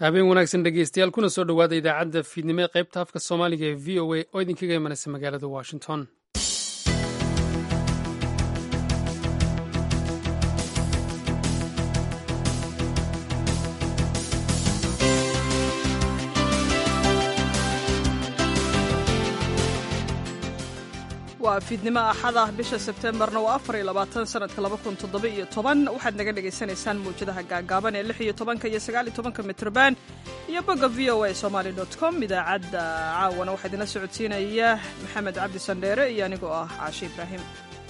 habeen wanaagsan dhegeystayaal kuna soo dhowaada idaacadda fiidnimo ee qaybta afka soomaaliga ee v o a oo idinkaga imanaysa magaalada washington waa fiidnimo axada bisha sebteembarna waa afar iyo labaatan sanadka laba kun toddoba iyo toban waxaad naga dhagaysanaysaan mawjadaha gaagaaban ee lix iyo tobanka iyo sagaal iyo tobanka mitrban iyo bogga v o a somaali dot com idaacadda caawana waxaa idinla socodsiinaya maxamed cabdi sandheere iyo anigoo ah caashe ibraahim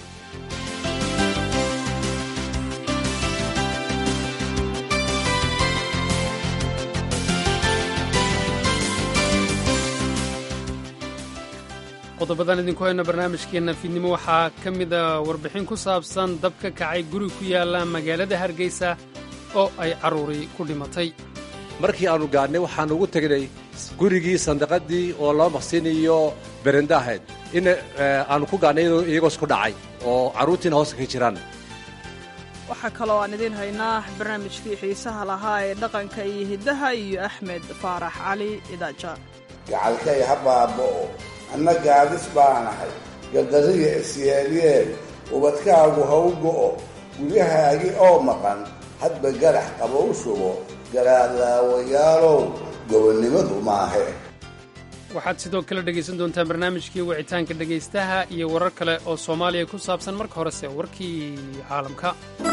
qodobadan idinku hayno barnaamijkeenna fiidnimo waxaa ka mida warbixin ku saabsan dab ka kacay guri ku yaalla magaalada hargeysa oo ay carruuri ku dhimatay markii aannu gaadhnay waxaannu ugu tegnay gurigii sandaqadii oo loo maqsinayo berenda ahayd in aannu ku gaadhnay iyagoo isku dhacay oo carruurtiina hoosta ka jiraan waxaa kaloo aan idiin haynaa barnaamijkii xiisaha lahaa ee dhaqanka iyo hiddaha iyo axmed faarax cali idaaja gacalkay ha baaba'o anna gaadis baanahay galdariya isyeelyeel ubadkaagu ha u go'o guryahaagi oo maqan hadba garax qaba u shubo garaadlaawayaalow gobonnimadu maahe waxaad sidoo kale dhegaysan doontaan barnaamijkii wicitaanka dhegaystaha iyo warar kale oo soomaaliya ku saabsan marka horese warkii caalamka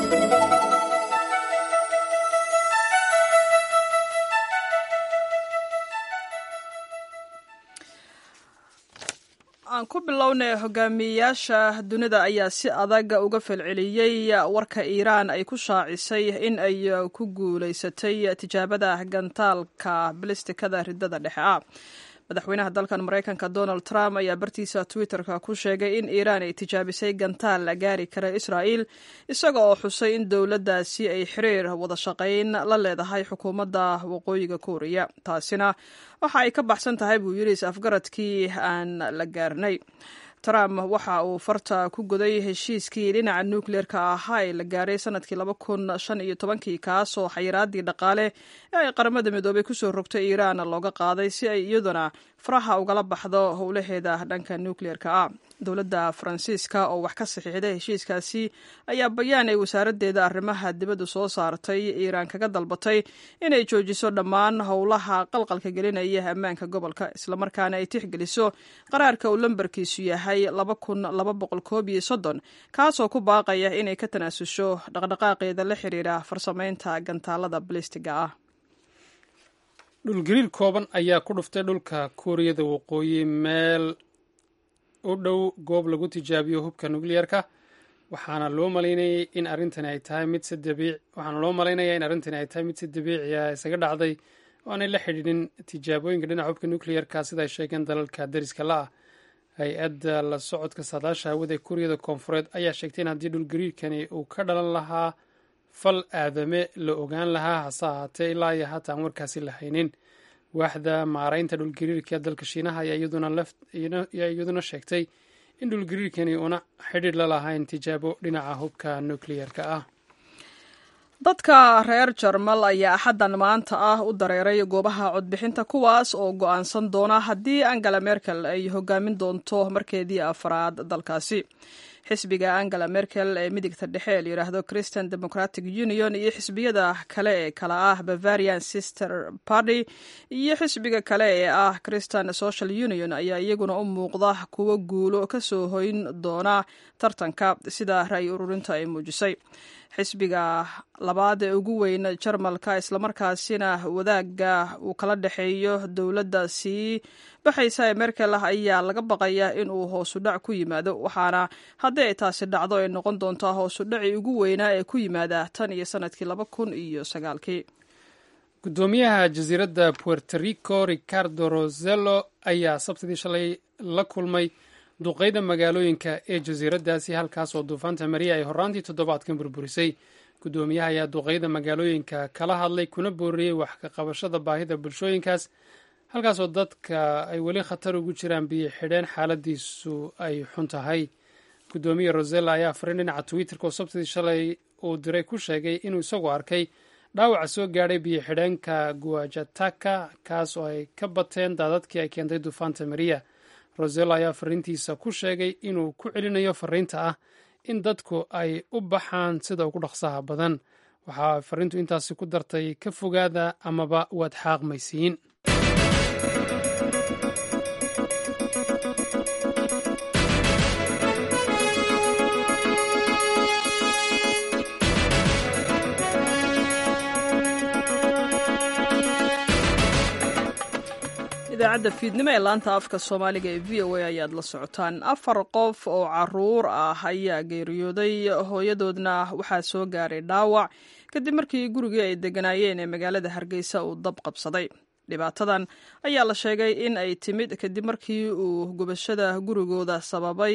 aan ku bilownay hogaamiyeyaasha dunida ayaa si adag uga falceliyey warka iiraan ay ku shaacisay in ay ku guulaysatay tijaabada gantaalka balistikada ridada dhexe ah madaxweynaha dalkan maraykanka donald trump ayaa bartiisa twitterka ku sheegay in iiraan ay tijaabisay gantaal la gaari kara israa'il isaga oo xusay in dowladdaasi ay xiriir wada shaqayn la leedahay xukuumadda waqooyiga kuuriya taasina waxa ay ka baxsan tahay buu yidhi is afgaradkii aan la gaarnay trump waxa uu farta ku goday heshiiskii dhinaca nukleerka ahaa ee la gaaray sanadkii laba kun shan iyo tobankii kaasoo xayiraadii dhaqaale ee ay qaramada midoobay kusoo rogtay iiraan looga qaaday si ay iyaduna faraha ugala baxdo howlaheeda dhanka nukleerka ah dowladda faransiiska oo wax ka saxiixday heshiiskaasi ayaa bayaan ay wasaaraddeeda arrimaha dibadda soo saartay iiraan kaga dalbatay inay joojiso dhammaan howlaha qalqalka gelinaya ammaanka gobolka islamarkaana ay tixgeliso qaraarka uu lambarkiisu yahay laba kun laba boqol koob iyo soddon kaasoo ku baaqaya inay ka tanaasusho dhaqdhaqaaqeeda la xiriira farsamaynta gantaalada balistiga ah dhulgariir kooban ayaa ku dhuftay dhulka kuuriyada waqooyi meel u dhow goob lagu tijaabiyo hubka nukliyeerka waxaana loo malaynayay in arrintani ay tahay mid si dabiic waxaana loo malaynayaa in arrintani ay tahay mid si dabiici ah isaga dhacday oo aanay la xidhiidhin tijaabooyinka dhinaca hubka nukliyeerka sida ay sheegeen dalalka dariska la ah hay-adda la socodka saadaasha hawada ee kuuriyada koonfureed ayaa sheegtay in haddii dhulgariirkani uu ka dhalan lahaa fal aadame la ogaan lahaa hase ahaatee ilaa iyo haata aan warkaasi la haynin waaxda maaraynta dhulgariirka dalka shiinaha ayaa iyaduna sheegtay in dhulgariirkani una xidhiir la lahayn tijaabo dhinaca hubka nukliyeerka ah dadka reer jarmal ayaa axaddan maanta ah u dareeray goobaha codbixinta kuwaas oo go'aansan doona haddii angela merkel ay hogaamin doonto markeedii afraad dalkaasi xisbiga angela merkel ee midigta dhexe ee layidhaahdo christian democratic union iyo xisbiyada kale ee kale ah bavarian sister party iyo xisbiga kale ee ah christian social union ayaa iyaguna u muuqda kuwo guulo ka soo hoyn doona tartanka sida ra'yi ururinta ay muujisay xisbiga labaad ee ugu weyn jarmalka islamarkaasina wadaaga uu kala dhexeeyo dowladda sii baxaysa ee merkel ah ayaa laga baqayaa in uu hoosudhac ku yimaado waxaana haddii ay taasi dhacdo ay noqon doontaa hoosudhacii ugu weynaa ee ku yimaada tan iyo sanadkii laba kun iyo sagaalkii guddoomiyaha jasiiradda puerto rico ricardo rosello ayaa sabtidii shalay la kulmay duqeyda magaalooyinka ee jasiiraddaasi halkaas oo duufaanta mariya ay horraantii toddobaadkan burburisay guddoomiyaha ayaa duqeyda magaalooyinka kala hadlay kuna booriyey wax ka qabashada baahida bulshooyinkaas halkaasoo dadka ay weli khatar ugu jiraan biyo xidheen xaaladiisu ay xun tahay guddoomiye rosella ayaa fariin dhinaca twitterka oo sabtidii shalay uu diray ku sheegay inuu isagu arkay dhaawaca soo gaadhay biyo xidheenka guajataka kaas oo ay ka bateen daadadkii ay keentay duufaanta mariya roselo ayaa fariintiisa ku sheegay inuu ku celinayo fariinta ah in dadku ay u baxaan sida ugu dhaqsaha badan waxaa fariintu intaasi ku dartay ka fogaada amaba waad xaaqmaysiin idaacadda fiidnimo ee laanta afka soomaaliga ee v o a ayaad la socotaan afar qof oo caruur ah ayaa geeriyooday hooyadoodna waxaa soo gaaray dhaawac kadib markii gurigii ay deganaayeen ee magaalada hargeysa uu dab qabsaday dhibaatadan ayaa la sheegay in ay timid kadib markii uu gubashada gurigooda sababay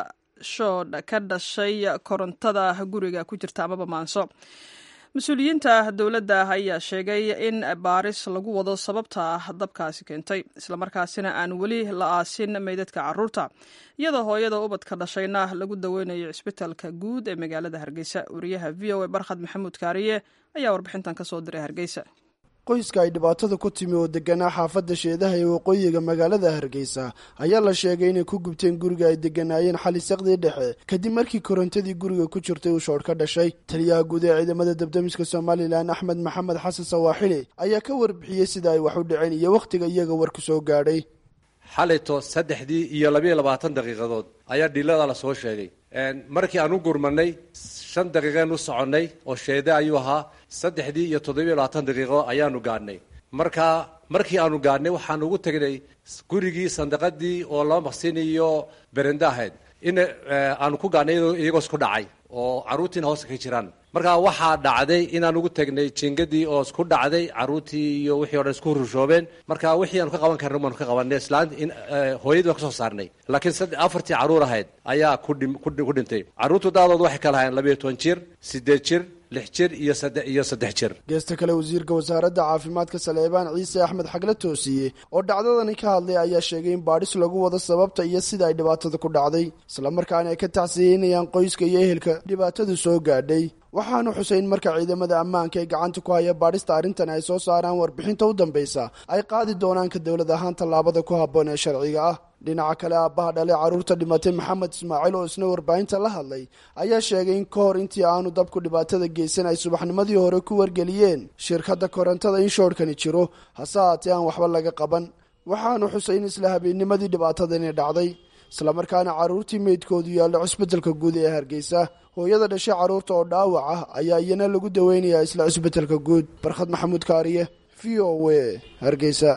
shoodh ka dhashay korontada guriga ku jirta amaba maanso mas-uuliyiinta dowladda ayaa sheegay in baaris lagu wado sababta dabkaasi keentay islamarkaasina aan weli la aasin meydadka caruurta iyadoo hooyada ubadka dhashayna lagu daweynayo cisbitaalka guud ee magaalada hargeysa wariyaha v o a barkhad maxamuud kaariye ayaa warbixintan kasoo diray hargeysa qoyska ay dhibaatada ku timi oo deganaa xaafadda sheedaha ee waqooyiga magaalada hargeysa ayaa la sheegay inay ku gubteen guriga ay deganaayeen xali saqdii dhexe kadib markii korontadii guriga ku jirtay uu shoodh ka dhashay taliyaha guud ee ciidamada dabdamiska somalilan axmed maxamed xasan sawaaxili ayaa ka warbixiyey sida ay wax u dhaceen iyo wakhtiga iyaga warku soo gaadhay xalayto saddexdii iyo labayo labaatan daqiiqadood ayaa dhilada la soo sheegay markii aan u gurmanay shan daqiiqeen u soconnay oo sheede ayuu ahaa saddexdii iyo toddobiyo labaatan daqiiqo ayaanu gaadhnay marka markii aanu gaadhnay waxaan ugu tegnay gurigii sandaqadii oo laba maqsin iyo berende ahayd in aanu ku gaadhnay iyagoo isku dhacay oo carruurtiina hoosta ka jiraan marka waxaa dhacday inaan ugu tegnay jingadii oo isku dhacday carruurtii iyo wixii o dhan isku rushoobeen marka wixii aanu ka qaban karna baanu ka qabanay islaan in hooyadii baan ka soo saarnay laakiin afartii carruur ahayd ayaa ku dhintay carruurtu daadood waxay kala hayeen labayo toban jir siddeed jir lix jir iyo iyo saddex jir geesta kale wasiirka wasaaradda caafimaadka saleebaan ciise axmed xagle toosiye oo dhacdadani ka hadlay ayaa sheegay in baadhis lagu wado sababta iyo sida ay dhibaatada ku dhacday islamarkaana ay ka tacsiyeynayaan qoyska iyo ehelka dhibaatadu soo gaadhay waxaanu xusay in marka ciidamada ammaanka ee gacanta ku haya baadhista arrintan ay soo saaraan warbixinta u dambaysa ay qaadi doonaan ka dowlad ahaan tallaabada ku habboon ee sharciga ah dhinaca kale aabbaha dhalay carruurta dhimatay maxamed ismaaciil oo isna warbaahinta la hadlay ayaa sheegay in ka hor intii aanu dabku dhibaatada geysan ay subaxnimadii hore ku wargeliyeen shirkadda korontada in shoodhkani jiro hase haatee aan waxba laga qaban waxaanu xusay in isla habeennimadii dhibaatadani dhacday islamarkaana carruurtii meydkoodu yaallo cusbitalka guud ee hargeysa hooyada dhashay carruurta oo dhaawac ah ayaa iyana lagu daweynayaa isla cusbitalka guud barkhad maxamuud kaariye v o w hargeysa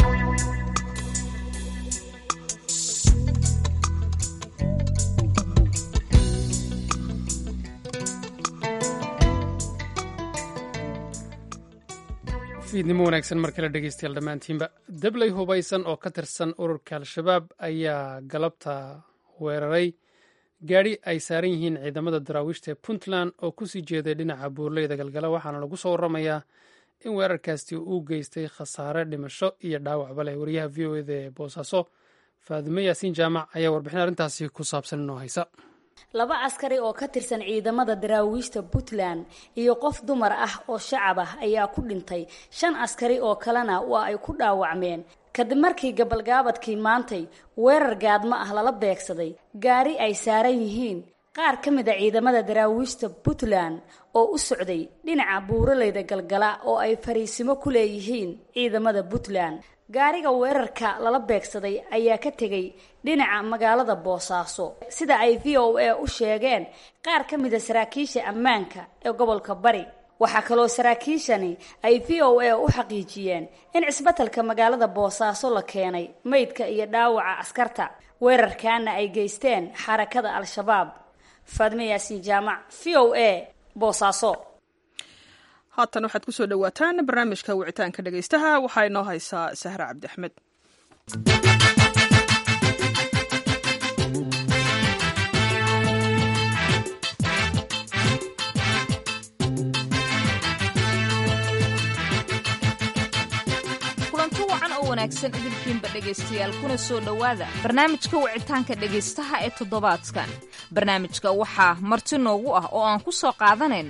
fiidnimo wanaagsan mar kale dhegeystayaal dhammaantiinba dabley hubaysan oo ka tirsan ururka al-shabaab ayaa galabta weeraray gaadhi ay saaran yihiin ciidamada daraawiishta ee puntland oo kusii jeeday dhinaca buurleyda galgala waxaana lagu soo waramayaa in weerarkaasi uu geystay khasaare dhimasho iyo dhaawacba leh wariyaha v o eda ee boosaaso faadime yaasiin jaamac ayaa warbixin arrintaasi ku saabsan inoo haysa laba askari oo ka tirsan ciidamada daraawiishta puntland iyo qof dumar ah oo shacab ah ayaa ku dhintay shan askari oo kalena waa ay ku dhaawacmeen kadib markii gabalgaabadkii maantay weerar gaadmo ah lala beegsaday gaari ay saaran yihiin qaar ka mid a ciidamada daraawiishta puntland oo u socday dhinaca buuraleyda galgala oo ay fariisimo ku leeyihiin ciidamada puntland gaariga weerarka lala beegsaday ayaa ka tegay dhinaca magaalada boosaaso sida ay v o a u sheegeen qaar ka mida saraakiisha ammaanka ee gobolka bari waxaa kaloo saraakiishani ay v o a u xaqiijiyeen in cisbatalka magaalada boosaaso la keenay meydka iyo dhaawaca askarta weerarkaana ay geysteen xarakada al-shabaab faadme yaasiin jaamac v o a boosaaso haatan waxaad ku soo dhowaataan barnaamijka wicitaanka dhegaystaha waxaa inoo haysaa sahre cabdi axmed kulanti wacan oo wanaagsan idinkiinba dhegaystayaal kuna soo dhowaada barnaamijka wicitaanka dhegaystaha ee toddobaadkan barnaamijka waxaa marti noogu ah oo aan ku soo qaadanaynaa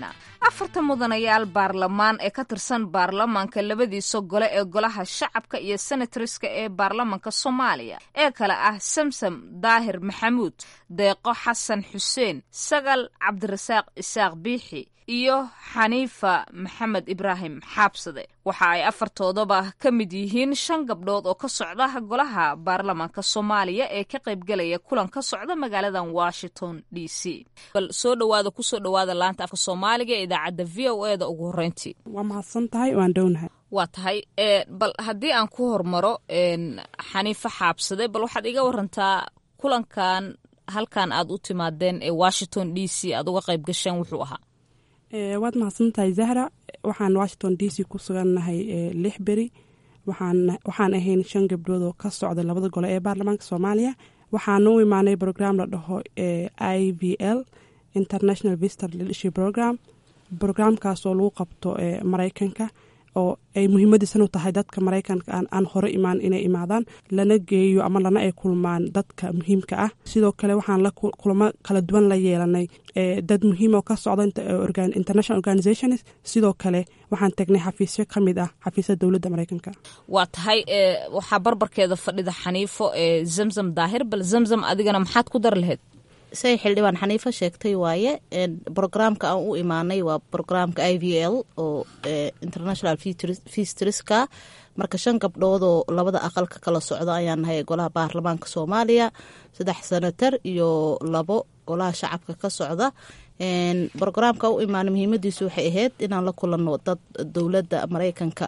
afarta mudanayaal baarlamaan ee ka tirsan baarlamaanka labadiisa gole ee golaha shacabka iyo senatoriska ee baarlamaanka soomaaliya ee kale ah samsam daahir maxamuud deeqo xasan xuseen sagal cabdirasaaq isaaq biixi iyo xaniifa maxamed ibraahim xaabsade waxa ay afartoodaba ka mid yihiin shan gabdhood oo ka socda golaha baarlamaanka soomaaliya ee ka qaybgelaya kulan ka socda magaaladan washington d c bal soo dhawaada kusoo dhawaada laanta afka soomaaliga ee idaacadda v o e da ugu horreyntii waa mahadsan tahay waan dhownahay waa tahay bal haddii aan ku hormaro xaniifa xaabsade bal waxaad iga warantaa kulankan halkan aad u timaadeen ee washington d c aad uga qayb gasheen wuxuu ahaa waad mahadsan tahay zahra waxaan washington d c ku sugannahay lix beri waxaan ahayn shan gabdhood oo ka socda labada gole ee baarlamaanka soomaaliya waxaana u imaanay brogram la dhaho i v l international visitor leadership program brograamkaasoo lagu qabto maraykanka oo ay muhiimadiisan u tahay dadka maraykanka aan hore imaan inay imaadaan lana geeyo ama lana ay kulmaan dadka muhiimka ah sidoo kale waxaan la kulamo kala duwan la yeelanay dad muhiim oo ka socda international organizations sidoo kale waxaan tagnay xafiisyo ka mid ah xafiisyada dowladda maraykanka waa tahay waxaa barbarkeeda fadhida xaniifo ee zamzam daahir bal zamzam adigana maxaad ku dar lahayd say xildhibaan xaniifo sheegtay waaye brograamka aan u imaanay waa brograamka i v l oo international fistriska marka shan gabdhood oo labada aqalka kala socda ayaan nahay golaha baarlamaanka soomaaliya saddex senatar iyo labo golaha shacabka ka socda brograamka u imaanay muhiimadiisu waxay ahayd inaan la kulanno dad dowladda maraykanka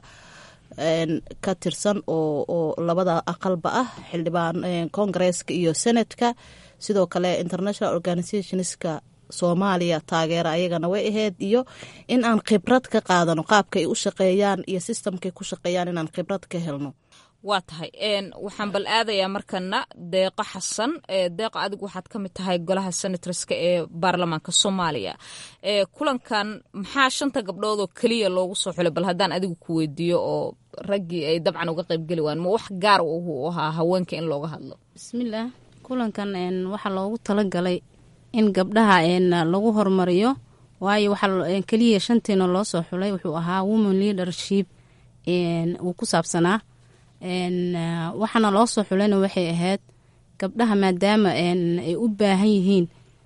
ka tirsan oo labada aqalba ah xildhibaan kongareeska iyo senatka sidoo kale international organizationska soomaaliya taageera ayagana way ahayd iyo in aan khibrad ka qaadano qaabkaay u shaqeeyaan iyo sistamkay ku shaqeeyaan inaan khibrad ka helno waa tahay waxaan bal aadayaa markana deeqo xasan deeqo adigu waxaad ka mid tahay golaha senatorska ee baarlamaanka soomaaliya kulankan maxaa shanta gabdhood oo keliya loogu soo xulay bal haddaan adigu ku weydiiyo oo raggii ay dabcan uga qaybgeli waan ma wax gaar u ahaa haweenka in looga hadlo bismillaah kulankan waxaa loogu talagalay in gabdhaha lagu hormariyo waayo waxaa keliya shantiina loo soo xulay wuxuu ahaa woman leadership uu ku saabsanaa waxaana loo soo xulayna waxay ahayd gabdhaha maadaama ay u baahan yihiin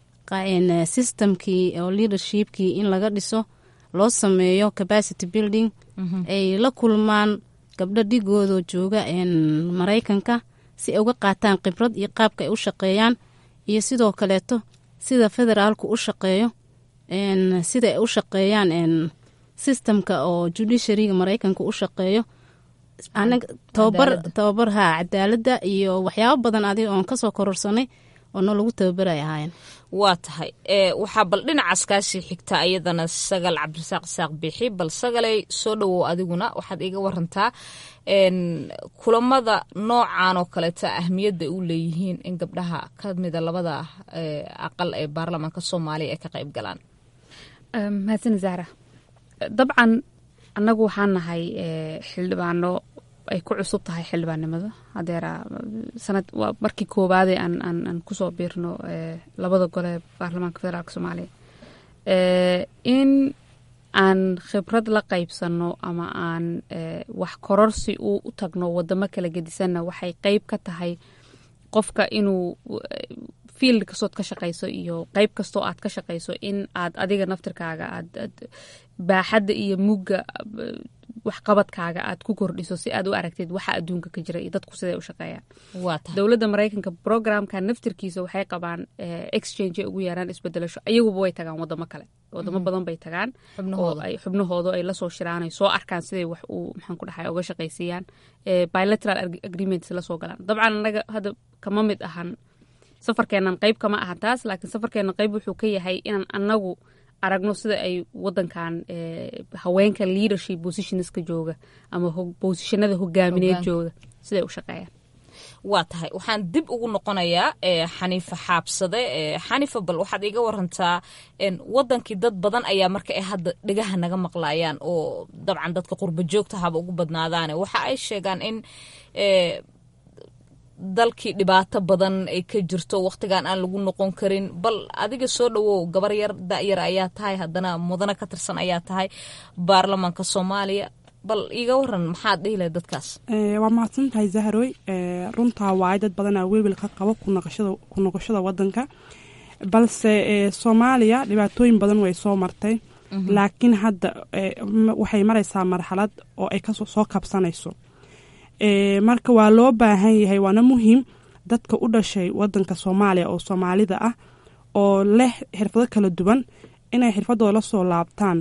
systemkii oo leadershipkii in laga dhiso loo sameeyo capacity building ay la kulmaan gabdho dhigooda jooga maraykanka si ay uga qaataan khibrad iyo qaabka ay u shaqeeyaan iyo sidoo kaleeto sida federaalku u shaqeeyo sida ay u shaqeeyaan systemka oo judiciaryga maraykanka u shaqeeyo anaga tababar tababar haa cadaaladda iyo waxyaabo badan adiga oon kasoo kororsanay oo noo lagu tababaray ahaayeen waa tahay waxaa bal dhinacaas kaasii xigta ayadana sagal cabdirasaaq isaaq biixi bal sagalay soo dhowow adiguna waxaad iga warantaa kulamada noocan oo kaleeta ahmiyadda u leeyihiin in gabdhaha ka mida labada aqal ee baarlamaanka soomaaliya ay ka qayb galaan mahadsan zahra dabcan annagu waxaan nahay xildhibaano ay ku cusub tahay xildhibaannimada hadeera sanad waa markii koowaade aan aan aan kusoo biirno labada gole ee baarlamaanka federaalk soomaaliya in aan khibrad la qaybsano ama aan wax kororsi u tagno wadamo kala gedisanna waxay qeyb ka tahay qofka inuu field kastood ka shaqayso iyo qeyb kastoo aad ka shaqayso in aad adiga naftirkaaga aad baaxadda iyo mugga waxqabadkaaga aad ku kordhiso si aad u aragtid waxa adduunka ka jira iyo dadku siday u shaqeeyaan dowladda maraykanka programka naftirkiisa waxay qabaan exchange ay ugu yeeraan isbedelasho ayaguba way tagaan wadamo kale wadamo badan bay tagaan oo ay xubnahooda ay lasoo shiraan ay soo arkaan siday wax uu maxaan ku dhahay uga shaqaysiiyaan bilateral agreements lasoo galaan dabcan anaga hadda kama mid ahan safarkeenan qeyb kama aha taas laakiin safarkeenan qeyb wuxuu ka yahay inaan anagu aragno sida ay wadankan haweenka leadership positionska jooga ama bosishanada hogaamineed jooga siday u shaqeeyaan waa tahay waxaan dib ugu noqonayaa xaniifa xaabsade xaniifa bal waxaad iga warantaa wadankii dad badan ayaa marka ay hadda dhegaha naga maqlayaan oo dabcan dadka qurba joogta haba ugu badnaadaane waxa ay sheegaan in dalkii dhibaato badan ay ka jirto wakhtigan aan lagu noqon karin bal adiga soo dhawow gabar yar da-yar ayaa tahay haddana mudano ka tirsan ayaa tahay baarlamaanka soomaaliya bal iiga waran maxaad dhihi lahay dadkaas waa mahadsan tahay zahroy runtaa waayo dad badanaa welwel ka qabo ku noqoshada wadanka balse soomaaliya dhibaatooyin badan way soo martay laakiin hadda waxay maraysaa marxalad oo ay kasoo kabsanayso marka waa loo baahan yahay waana muhiim dadka u dhashay wadanka soomaaliya oo soomaalida ah oo leh xirfado kala duwan inay xirfadooda la soo laabtaan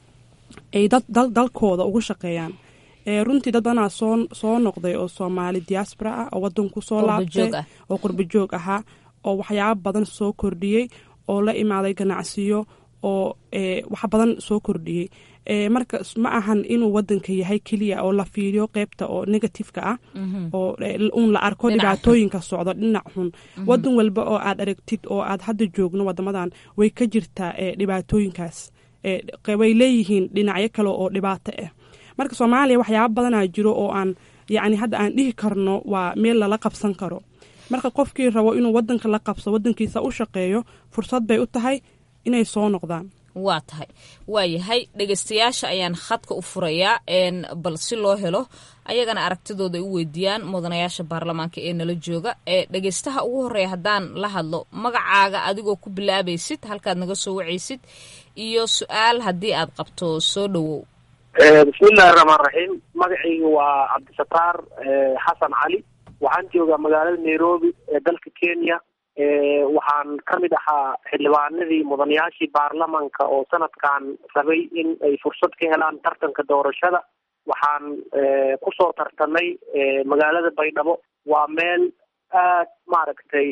ay dalkooda ugu shaqeeyaan runtii dad badanaa soo noqday oo soomaali diaspora ah oo wadanku soo laabtay oo qurbajoog ahaa oo waxyaabo badan soo kordhiyey oo la imaaday ganacsiyo oo wax badan soo kordhiyey marka ma ahan inuu wadanka yahay keliya oo la fiiriyo qeybta oo negatifeka ah oo uun la arko dhibaatooyinka socdo dhinac xun wadan walba oo aad aragtid oo aad hadda joogno wadamadan way ka jirtaa dhibaatooyinkaas way leeyihiin dhinacyo kale oo dhibaato ah marka soomaaliya waxyaaba badanaa jiro oo aan yacni hadda aan dhihi karno waa meel lala qabsan karo marka qofkii rabo inuu wadanka la qabso wadankiisa u shaqeeyo fursad bay u tahay inay soo noqdaan waa tahay waayahay dhegeystayaasha ayaan khadka u furayaa bal si loo helo ayagana aragtidooda ay u weydiiyaan mudanayaasha baarlamaanka ee nala jooga ee dhegeystaha ugu horeeya haddaan la hadlo magacaaga adigoo ku bilaabaysid halkaad naga soo wacaysid iyo su-aal haddii aad qabto soo dhowow bismillahi raxmaan raxiim magacayga waa cabdisataar xasan cali waxaan joogaa magaalada nairobi ee dalka kenya waxaan ka mid ahaa xildhibaanadii mudanayaashii baarlamanka oo sanadkan rabay in ay fursad ka helaan tartanka doorashada waxaan kusoo tartamay magaalada baydhabo waa meel aad maaragtay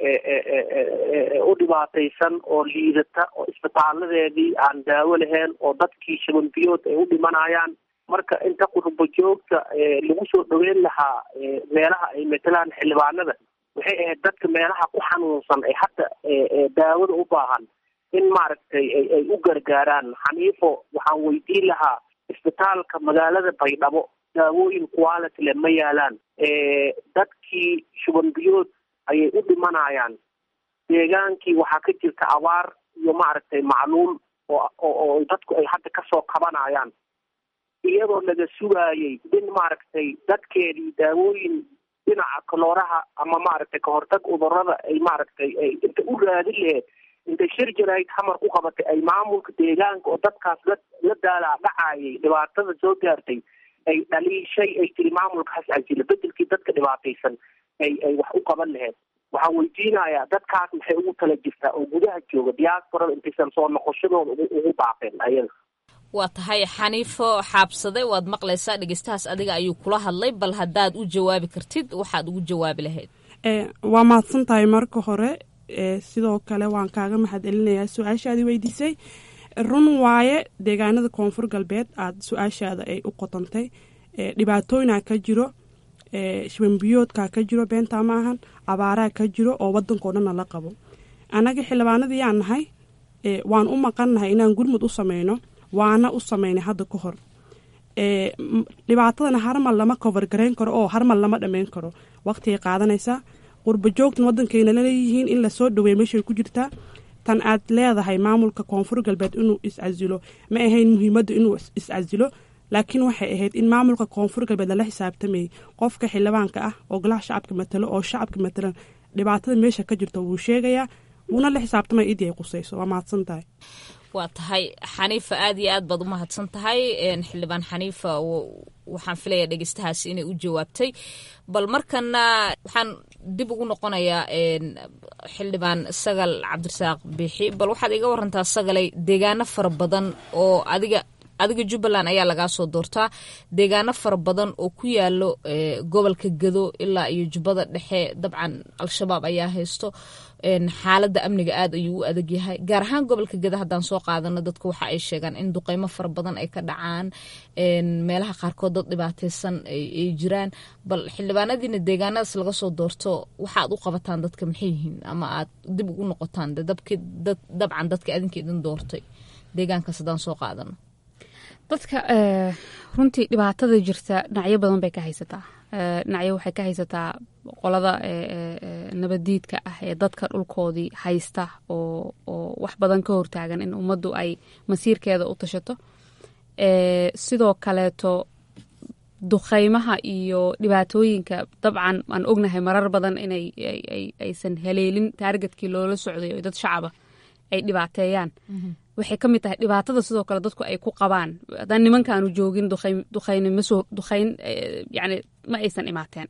u dhibaataysan oo liidata oo isbitaaladeedii aan daawo lahayn oo dadkii shabanbiyood ay u dhimanayaan marka inta qurbo joogta lagu soo dhaweyn lahaa meelaha ay matelaan xildhibaanada waxay ahayd dadka meelaha ku xanuunsan ee hadda daawada u baahan in maaragtay ay u gargaaraan xaniifo waxaan weydiin lahaa isbitaalka magaalada baydhabo daawooyin quality le ma yaalaan dadkii shubanbiyood ayay u dhimanayaan deegaankii waxaa ka jirta abaar iyo maaragtay macluul oo oo dadku ay hadda kasoo kabanayaan iyadoo laga sugaayay in maaragtay dadkeedii daawooyin dhinaca kalooraha ama maaragtay kahortag cudurada ay maaragtay ay inta u raadin laheed intay shir jarayd xamar ku qabatay ay maamulka deegaanka oo dadkaas la la daalaa dhacayay dhibaatada soo gaartay ay dhaliishay ay tiri maamulka has casila bedelkii dadka dhibaataysan ay ay wax u qaban laheyd waxaan weydiinayaa dadkaas maxay ugu tala jirtaa oo gudaha jooga diasporada intaysan soo noqoshadooda ugu baaqeen ayaga waa tahay xaniifo xaabsade waad maqlaysaa dhegeystahaas adiga ayuu kula hadlay bal haddaad u jawaabi kartid waxaad ugu jawaabi lahayd waa mahadsan tahay marka hore sidoo kale waan kaaga mahad celinayaa su-aashaadii weydiisay run waaye deegaanada koonfur galbeed aad su-aashaada ay u qotantay dhibaatooyinaa ka jiro shabanbiyoodkaa ka jiro beentaa ma ahan abaaraa ka jiro oo wadankao dhanna la qabo annaga xildhibaanadii yaan nahay waan u maqannahay inaan gurmud u sameyno waana u sameynay hadda ka hor dhibaatadana harmal lama cover garayn karo oo harmal lama dhammayn karo waqtigay qaadanaysaa qurba joogtan wadankayna laleeyihiin in lasoo dhaweeya meeshay ku jirtaa tan aad leedahay maamulka koonfur galbeed inuu iscasilo ma ahayn muhiimadda inuu iscasilo laakiin waxay ahayd in maamulka koonfur galbeed lala xisaabtamayay qofka xildhibaanka ah oo golaha shacabka matalo oo shacabka matalan dhibaatada meesha ka jirta wuu sheegayaa wuuna la xisaabtamaya idii ay qusayso waa mahadsan tahay waa tahay xaniifa aad iyo aad baad u mahadsan tahay xildhibaan xaniifa waxaan filaya dhegeystahaasi inay u jawaabtay bal markana waxaan dib ugu noqonayaa xildhibaan sagal cabdirasaaq biixi bal waxaad iga warantaa sagalay deegaano fara badan oo adiga adiga jubbaland ayaa lagaa soo doortaa deegaano fara badan oo ku yaalo gobolka gado ilaa iyo jubbada dhexe dabcan al-shabaab ayaa haysto xaaladda amniga aad ayuu u adag yahay gaar ahaan gobolka gado haddaan soo qaadano dadku waxa ay sheegaan in duqeymo fara badan ay ka dhacaan meelaha qaarkood dad dhibaateysan ay jiraan bal xildhibaanadiina deegaanadaas laga soo doorto waxaad u qabataan dadka maxay yihiin ama aad dib ugu noqotaan dabcan dadka adinka idin doortay deegaankaas haddaan soo qaadano dadka runtii dhibaatada jirta dhinacyo badan bay ka haysataa dhinacyo waxay ka haysataa qolada nabaddiidka ah ee dadka dhulkoodii haysta oo oo wax badan ka hortaagan in ummaddu ay masiirkeeda u tashato sidoo kaleeto duqeymaha iyo dhibaatooyinka dabcan aan ognahay marar badan inay aysan haleelin taargetkii loola socday oo dad shacaba ay dhibaateeyaan waxay ka mid tahay dhibaatada sidoo kale dadku ay ku qabaan haddaan nimankaanu joogin duqayn masoo duqayn yani ma aysan imaateen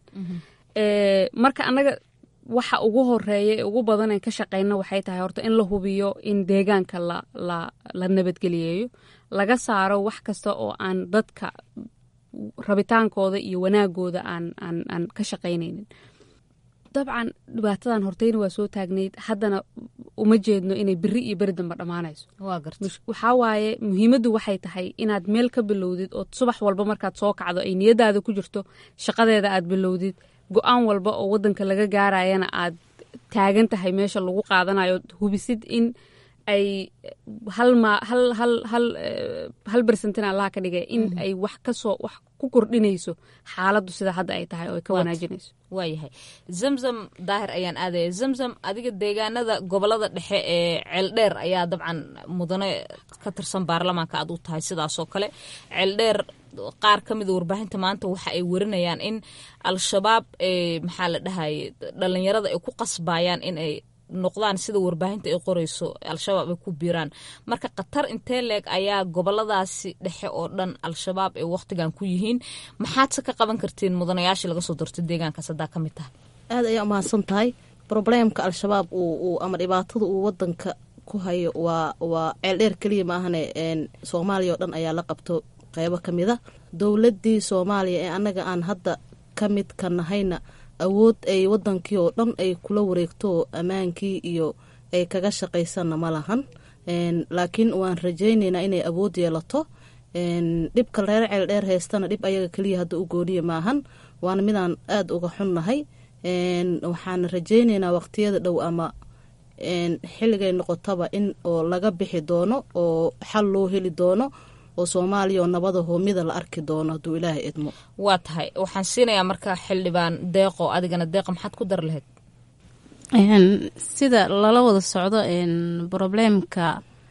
marka annaga waxa ugu horeeya ee ugu badan aan ka shaqeyno waxay tahay horta in la hubiyo in deegaanka la la la nabadgeliyeeyo laga saaro wax kasta oo aan dadka rabitaankooda iyo wanaagooda aan aan aan ka shaqaynaynin dabcan dhibaatadan horteyna waa soo taagnayd haddana uma jeedno inay beri iyo beri dambe dhammaanayso waxaa waaye muhiimaddu waxay tahay inaad meel ka bilowdid oo subax walba markaad soo kacdo ay niyadaada ku jirto shaqadeeda aad bilowdid go-aan walba oo wadanka laga gaarayana aad taagan tahay meesha lagu qaadanayo hubisid in ay hal ma hal hal hal hal bersentin allaha ka dhigay in ay wax kasoo wax ku kordhinayso xaaladdu sida hadda ay tahay oo ay ka wanaajinayso waayahay zamzam daahir ayaan aadaya zamzam adiga deegaanada gobolada dhexe ee ceeldheer ayaa dabcan mudane ka tirsan baarlamaanka aad u tahay sidaasoo kale ceeldheer qaar ka mida warbaahinta maanta waxa ay warinayaan in al-shabaab maxaa la dhahaye dhalinyarada ay ku qasbayaan in ay noqdaan sida warbaahinta ay qoreyso al-shabaab ay ku biiraan marka khatar intee leeg ayaa goboladaasi dhexe oo dhan al-shabaab ay wakhtigan ku yihiin maxaadse ka qaban kartiin mudanayaashii laga soo doortay deegaankaas haddaa ka mid tahay aada ayaa umahadsan tahay probleemka al-shabaab uu ama dhibaatada uu wadanka ku hayo waa waa ceeldheer keliya maahane soomaaliya oo dhan ayaa la qabto qeybo ka mid a dowladii soomaaliya ee annaga aan hadda ka mid ka nahayna awood ay wadankii oo dhan ay kula wareegto oo ammaankii iyo ay kaga shaqaysanna ma lahan laakiin waan rajaynaynaa inay awood yeelato dhibka reer ceel dheer haystana dhib ayaga keliya hadda u gooniya maahan waana midaan aada uga xunnahay waxaan rajaynaynaa waqtiyada dhow ama xilligay noqotaba in oo laga bixi doono oo xal loo heli doono oo soomaaliya oo nabada hoomida la arki doono hadduu ilaahay idmo waa tahay waxaan siinayaa marka xildhibaan deeqo adigana deeqo maxaad ku dar lahayd sida lala wada socdo probleemka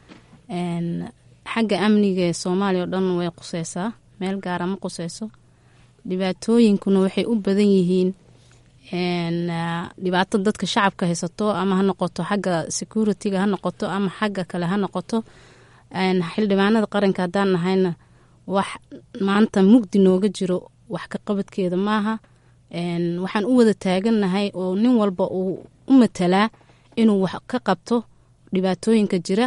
xagga amniga ee soomaaliya oo dhan way quseysaa meel gaara ma quseyso dhibaatooyinkuna waxay u badan yihiin dhibaato dadka shacabka haysato ama ha noqoto xagga security-ga ha noqoto ama xagga kale ha noqoto xildhibaanada qaranka haddaan nahayna wax maanta mugdi nooga jiro wax ka qabadkeeda maaha waxaan u wada taagannahay oo nin walba uu u matalaa inuu wax ka qabto dhibaatooyinka jira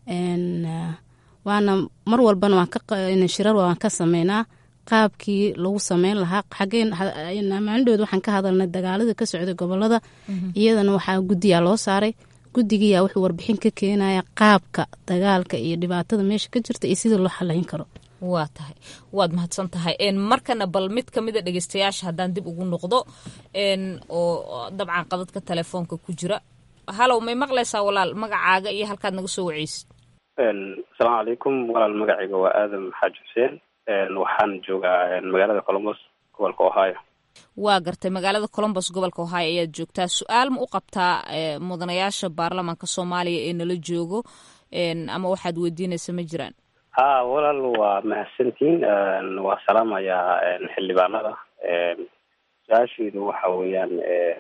waana mar walbana shirar waan ka sameynaa qaabkii lagu sameyn lahaa xageenmaalindhood waxaan ka hadalnay dagaaladii ka socday gobolada iyadana waxaa guddiyaa loo saaray guddigiyaa wuxuu warbixin ka keenaya qaabka dagaalka iyo dhibaatada meesha ka jirta iyo sidii loo xalayn karo waa tahay waad mahadsan tahay markana bal mid kamida dhegeystayaasha haddaan dib ugu noqdo oo dabcan qadadka telefoonka ku jira halow may maqlaysaa walaal magacaaga iyo halkaad naga soo waceysid asalaamu calaykum walaal magacayga waa aadam xaaji xuseen waxaan joogaa magaalada colombos gobolka ohio waa gartay magaalada colombos gobolka ohio ayaad joogtaa su-aal ma u qabtaa mudanayaasha baarlamaanka soomaaliya ee nala joogo ama waxaad weydiinaysa ma jiraan ha walaal waa mahadsantiin waa salaamayaa xildhibaanada su-aasheedu waxa weeyaan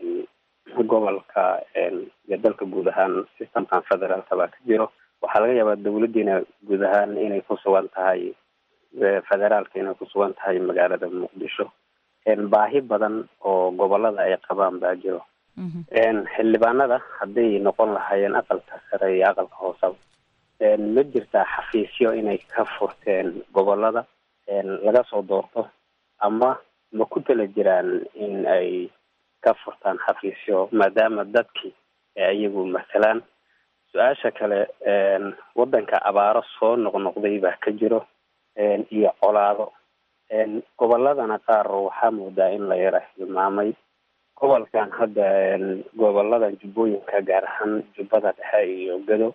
gobolka iyo dalka guud ahaan systemkan federaalka baa ka jiro waxaa laga yaabaa dawladdiina guud ahaan inay ku sugan tahay federaalka inay ku sugan tahay magaalada muqdisho baahi badan oo gobolada ay qabaan baa jiro xildhibaanada hadday noqon lahaayeen aqalka sare iyo aqalka hoosaba ma jirtaa xafiisyo inay ka furteen gobolada laga soo doorto ama ma ku tala jiraan in ay ka furtaan xafiisyo maadaama dadkii iyagu masalaan su-aasha kale waddanka abaaro soo noqnoqday baa ka jiro iyo colaado goboladana qaar waxaa moodaa in la yara hilmaamay gobolkan hadda goboladan jubbooyinka gaar ahaan jubbada dhexe iyo gado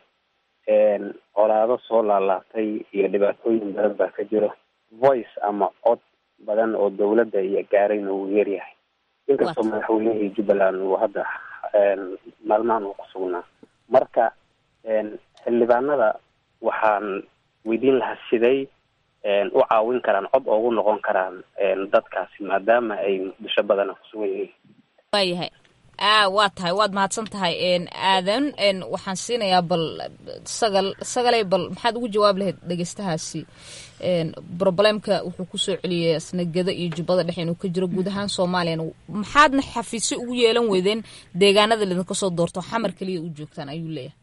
colaado soo laalaabtay iyo dhibaatooyin badan baa ka jiro voice ama cod badan oo dowladda iyo gaarayna wuu yaryahay inkastoo madaxweynihii jubbaland uu hadda maalmahan uu ku sugnaa marka xildhibaanada waxaan weydiin lahaa siday u caawin karaan cod oogu noqon karaan dadkaasi maadaama ay muqdisho badana kusugan yihiin waayahay a waa tahay waad mahadsan tahay aadan waxaan siinayaa bal sagal sagalay bal maxaad ugu jawaab lahayd dhegeystahaasi problemka wuxuu kusoo celiyay asnagada iyo jubbada dhexe inuu ka jiro guud ahaan soomaaliyana maxaadna xafiisyo ugu yeelan weydeen deegaanada lidinka soo doorto xamar keliya u joogtaan ayuu leeyahay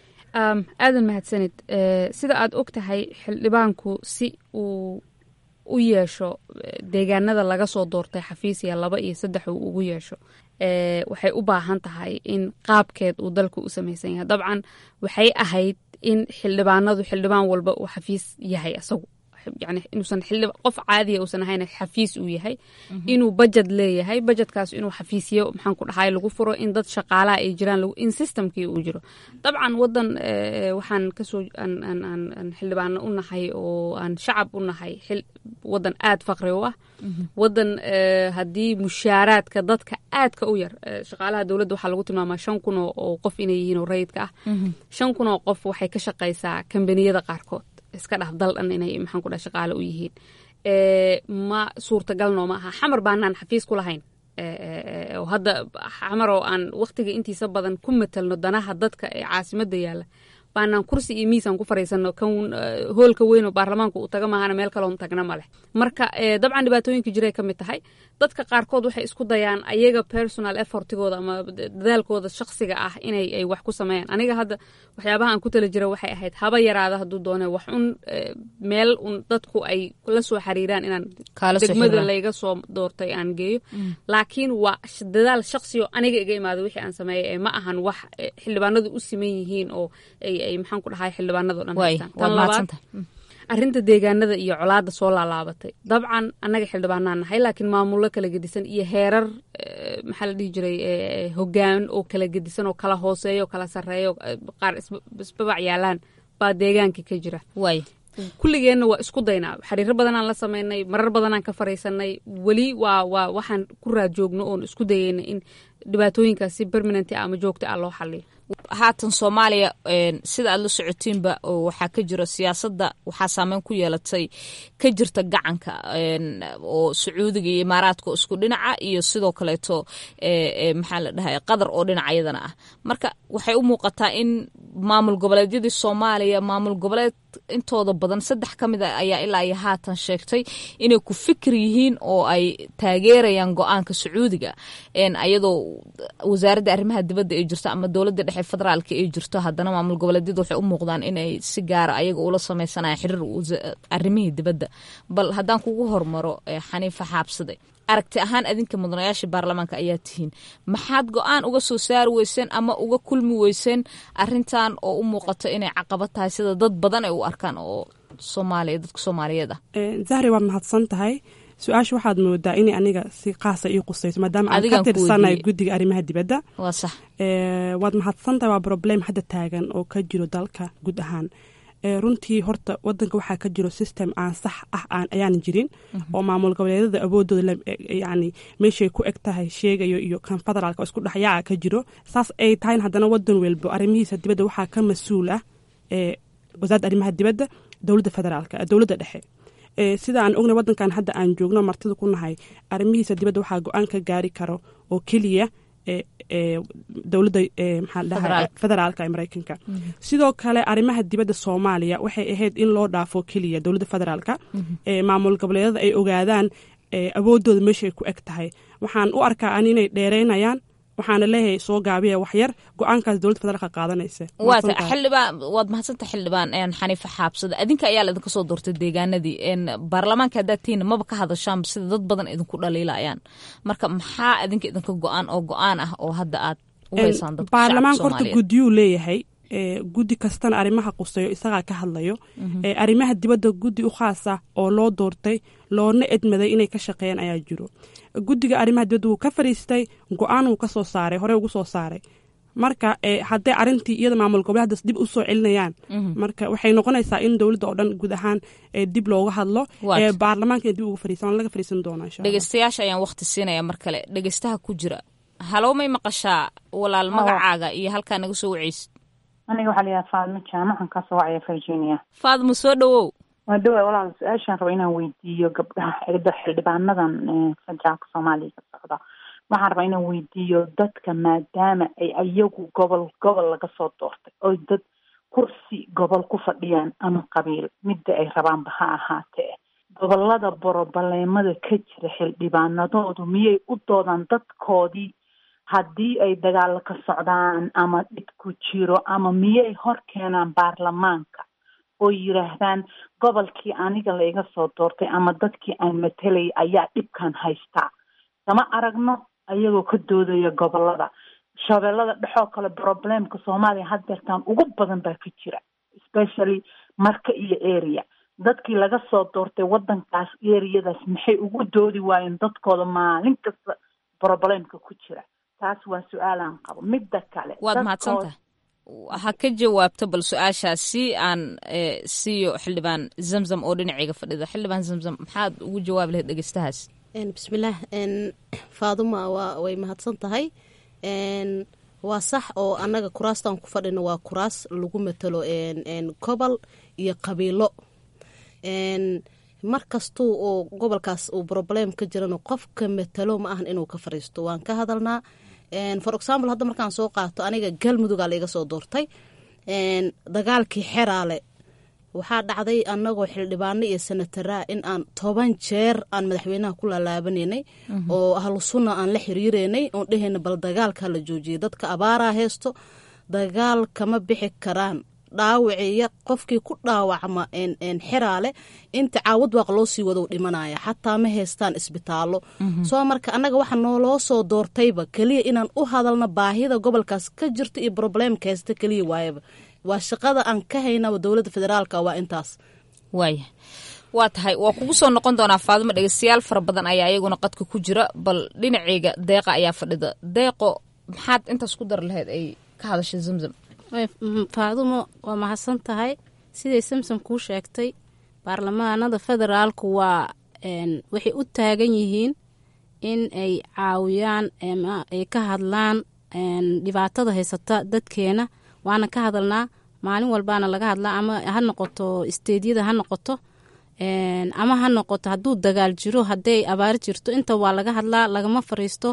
aadan mahadsanid sida aad og tahay xildhibaanku si uu u yeesho deegaanada laga soo doortay xafiisiya laba iyo saddex uu ugu yeesho waxay u baahan tahay in qaabkeed uu dalku u samaysan yahay dabcan waxay ahayd in xildhibaanadu xildhibaan walba uu xafiis yahay isagu yani inuusan xildhib qof caadiya uusan ahayn xafiis uu yahay inuu bajed leeyahay bajedkaas inuu xafiisyo maxaan ku dhahay lagu furo in dad shaqaalaha ay jiraan in systemkii uu jiro dabcan wadan waxaan kasoo aan xildhibaano u nahay oo aan shacab u nahay wadan aad faqri u ah wadan haddii mushaaraadka dadka aadka u yar shaqaalaha dowladda waxaa lagu tilmaamaa shan kun oo qof inay yihiin oo rayidka ah shan kun oo qof waxay ka shaqaysaa kambaniyada qaarkood iska dhaf dal dhan inay maxaan ku dhaha shaqaale u yihiin ma suurtagalno ma aha xamar baanaan xafiis ku lahayn oo hadda xamar oo aan waqtiga intiisa badan ku matalno danaha dadka ee caasimadda yaalla baanaan kursi iyo miisaan ku fariisano kan hoolka weyn oo baarlamaanka uu taga maahana meel kaloon tagna ma leh marka dabcan dhibaatooyinka jiray ka mid tahay dadka qaarkood waxay isku dayaan ayaga personal effortigooda ama dadaalkooda shaksiga ah inay ay wax ku sameeyaan aniga hadda waxyaabaha aan ku tala jira waxay ahayd haba yaraada hadduu doone wax un meel un dadku ay la soo xiriiraan inaan degmada layga soo doortay aan geeyo laakiin waa dadaal shaksiyo aniga iga imaada wixii aan sameeyay ee ma ahan wax xildhibaanadu u siman yihiin oo ay maxaan ku dhahay xildhibaanado dhan haystaan tan labaad arrinta deegaanada iyo colaada soo laalaabatay dabcan annaga xildhibaanaan nahay laakiin maamullo kala gedisan iyo heerar maxaa la dhihi jiray hogaan oo kala gedisan oo kala hooseeyo kala sarreeyo qaar isbabac yaalaan baa deegaankii ka jira kulligeenna waa isku daynaa xiriiro badanaan la sameynay marar badanaan ka fariisanay weli waa waa waxaan ku raad joogno oon isku dayayna in dhibaatooyinkaas si permanent ama joogta ah loo xaliyo haatan soomaaliya sida aad la socotiinba waxaa ka jira siyaasadda waxaa saameyn ku yeelatay ka jirta gacanka oo sacuudiga iyo imaaraadka oo isku dhinaca iyo sidoo kaleeto maxaa la dhahay qatar oo dhinaca iyadana ah marka waxay u muuqataa in maamul goboleedyadii soomaaliya maamul goboleed intooda badan saddex ka mid a ayaa ilaa iyo haatan sheegtay inay ku fikir yihiin oo ay taageerayaan go-aanka sacuudiga ayadoo wasaaradda arrimaha dibadda ay jirto ama dowladda dhexe federaalka ay jirto haddana maamul goboleedyada waxay u muuqdaan inay si gaara ayaga ula sameysanayaan xiriir arrimihii dibadda bal haddaan kugu hormaro xaniifa xaabsade aragti ahaan adinka mudanayaasha baarlamaanka ayaa tihiin maxaad go-aan uga soo saari weyseen ama uga kulmi weyseen arintan oo u muuqato inay caqabad tahay sida dad badan ay u arkaan oo soomaaliya dadka soomaaliyeed ah zahri waad mahadsan tahay su-aasha waxaad moodaa inay aniga si qaasa ii qusayso maadaama aan ka tirsanay guddiga arrimaha dibadda waa sax waad mahadsan tahay waa problem hadda taagan oo ka jiro dalka guud ahaan runtii horta wadanka waxaa ka jiro system aan sax ah ayaan jirin oo maamul goboleedyada awoodooda yani meeshay ku eg tahay sheegayo iyo kan federaalka oo isku dhexyaaca ka jiro saas ay tahayn haddana wadan welbo arrimihiisa dibadda waxaa ka mas-uul ah wasaaradda arrimaha dibadda dowladda federaalka dowladda dhexe sida aan ognay wadankan hadda aan joogno martida ku nahay arrimihiisa dibadda waxaa go-aan ka gaari karo oo keliya dowladda maxaa federaalka ee mareykanka sidoo kale arrimaha dibadda soomaaliya waxay ahayd in loo dhaafo keliya dowladda federaalka maamul goboleedyada ay ogaadaan awoodooda meeshay ku eg tahay waxaan u arkaa an inay dheereynayaan waxaana leeyahay soo gaabiya waxyar go-aankaas dowladda federaalka qaadanaysa waata xildhibaan waad mahadsanta xildhibaan xaniifa xaabsada adinka ayaa laidinka soo doortay deegaanadii baarlamaanka haddaad tihiin maba ka hadashaan sida dad badan idinku dhaliilayaan marka maxaa adinka idinka go-aan oo go-aan ah oo hadda aad uhaysaan dadka baarlamaanka horta guddiyuu leeyahay guddi kastana arrimaha quseeyo isagaa ka hadlayo arrimaha dibadda guddi u khaasa oo loo doortay loona edmaday inay ka shaqeeyaan ayaa jiro guddiga arrimaha dibadda wuu ka fariistay go-aan wuu ka soo saaray horey ugu soo saaray marka hadday arintii iyada maamul goboleedaas dib usoo celinayaan marka waxay noqonaysaa in dowladda oo dhan guud ahaan dib looga hadlo baarlamaanka dib uga fariisan laga fariisan doona insha dhegeystayaasha ayaan waqti siinaya mar kale dhegeystaha ku jira halow may maqashaa walaal magacaaga iyo halkaa naga soo waceysid aniga waxaa layaha faadmo jaamacan kasoo wacaya virginia faadmo soo dhawow waa dhawa walaal su-aashaan raba inaan weydiiyo gabdhaha xildhibaanadan federaalka soomaaliya ka socda waxaan rabaa inaan weydiiyo dadka maadaama ay ayagu gobol gobol laga soo doortay oy dad kursi gobol ku fadhiyaan ama qabiil midda ay rabaanba ha ahaatee gobolada borobaleemada ka jira xildhibaanadoodu miyay u doodaan dadkoodii haddii ay dagaalo ka socdaan ama dhib ku jiro ama miyay hor keenaan baarlamaanka oo yidhaahdaan gobolkii aniga laiga soo doortay ama dadkii aan matelay ayaa dhibkan haystaa kama aragno ayagoo ka doodaya gobolada shabeellada dhexoo kale problemka soomaaliya haddeertaan ugu badan baa ka jira especially marka iyo area dadkii laga soo doortay wadankaas ereyadaas maxay ugu doodi waayeen dadkooda maalin kasta problemka ku jira taas waa su-aalaan qabo midda kale waad mahadsantahay ha ka jawaabto bal su-aashaas si aan siiyo xildhibaan zamzam oo dhinaceyga fadhida xildhibaan zamzam maxaad ugu jawaabi lahayd dhegeystahaas bismillaah faaduma waa way mahadsan tahay waa sax oo annaga kuraastan ku fadhino waa kuraas lagu matalo gobol iyo qabiilo mar kastuu oo gobolkaas uu problem ka jirano qofka matalo ma ahan inuu ka fariisto waan ka hadalnaa for example hadda markaan soo qaato aniga galmudugaa laiga soo doortay dagaalkii xeraale waxaa dhacday anagoo xildhibaano iyo senataraa in aan toban jeer aan madaxweynaha ku laalaabananay oo ahlu sunna aan la xiriireynay oon dhehayna bal dagaalkaa la joojiyay dadka abaaraa heesto dagaal kama bixi karaan dhaawiciyo qofkii ku dhaawacma xeraale inta caawad waaq loo sii wado dhimanaya xataa ma haystaan isbitaallo soo marka annaga waxa nooloo soo doortayba keliya inaan u hadalno baahida gobolkaas ka jirta iyo probleemka haysta keliya waayaba waa shaqada aan ka haynaba dowladda federaalka waa intaas waaya waa tahay waa kugu soo noqon doonaa faadimo dhegeystayaal fara badan ayaa iyaguna qadka ku jira bal dhinaceyga deeqa ayaa fadhida deeqo maxaad intaas ku dar lahayd ay ka hadashay zamzam faadumo waa mahadsan tahay siday samsom kuu sheegtay baarlamaanada federaalku waa waxay u taagan yihiin in ay caawiyaan ay ka hadlaan dhibaatada haysata dadkeena waana ka hadalnaa maalin walbaana laga hadlaa ama ha noqoto isteedyada ha noqoto ama ha noqoto hadduu dagaal jiro hadday abaar jirto inta waa laga hadlaa lagama fariisto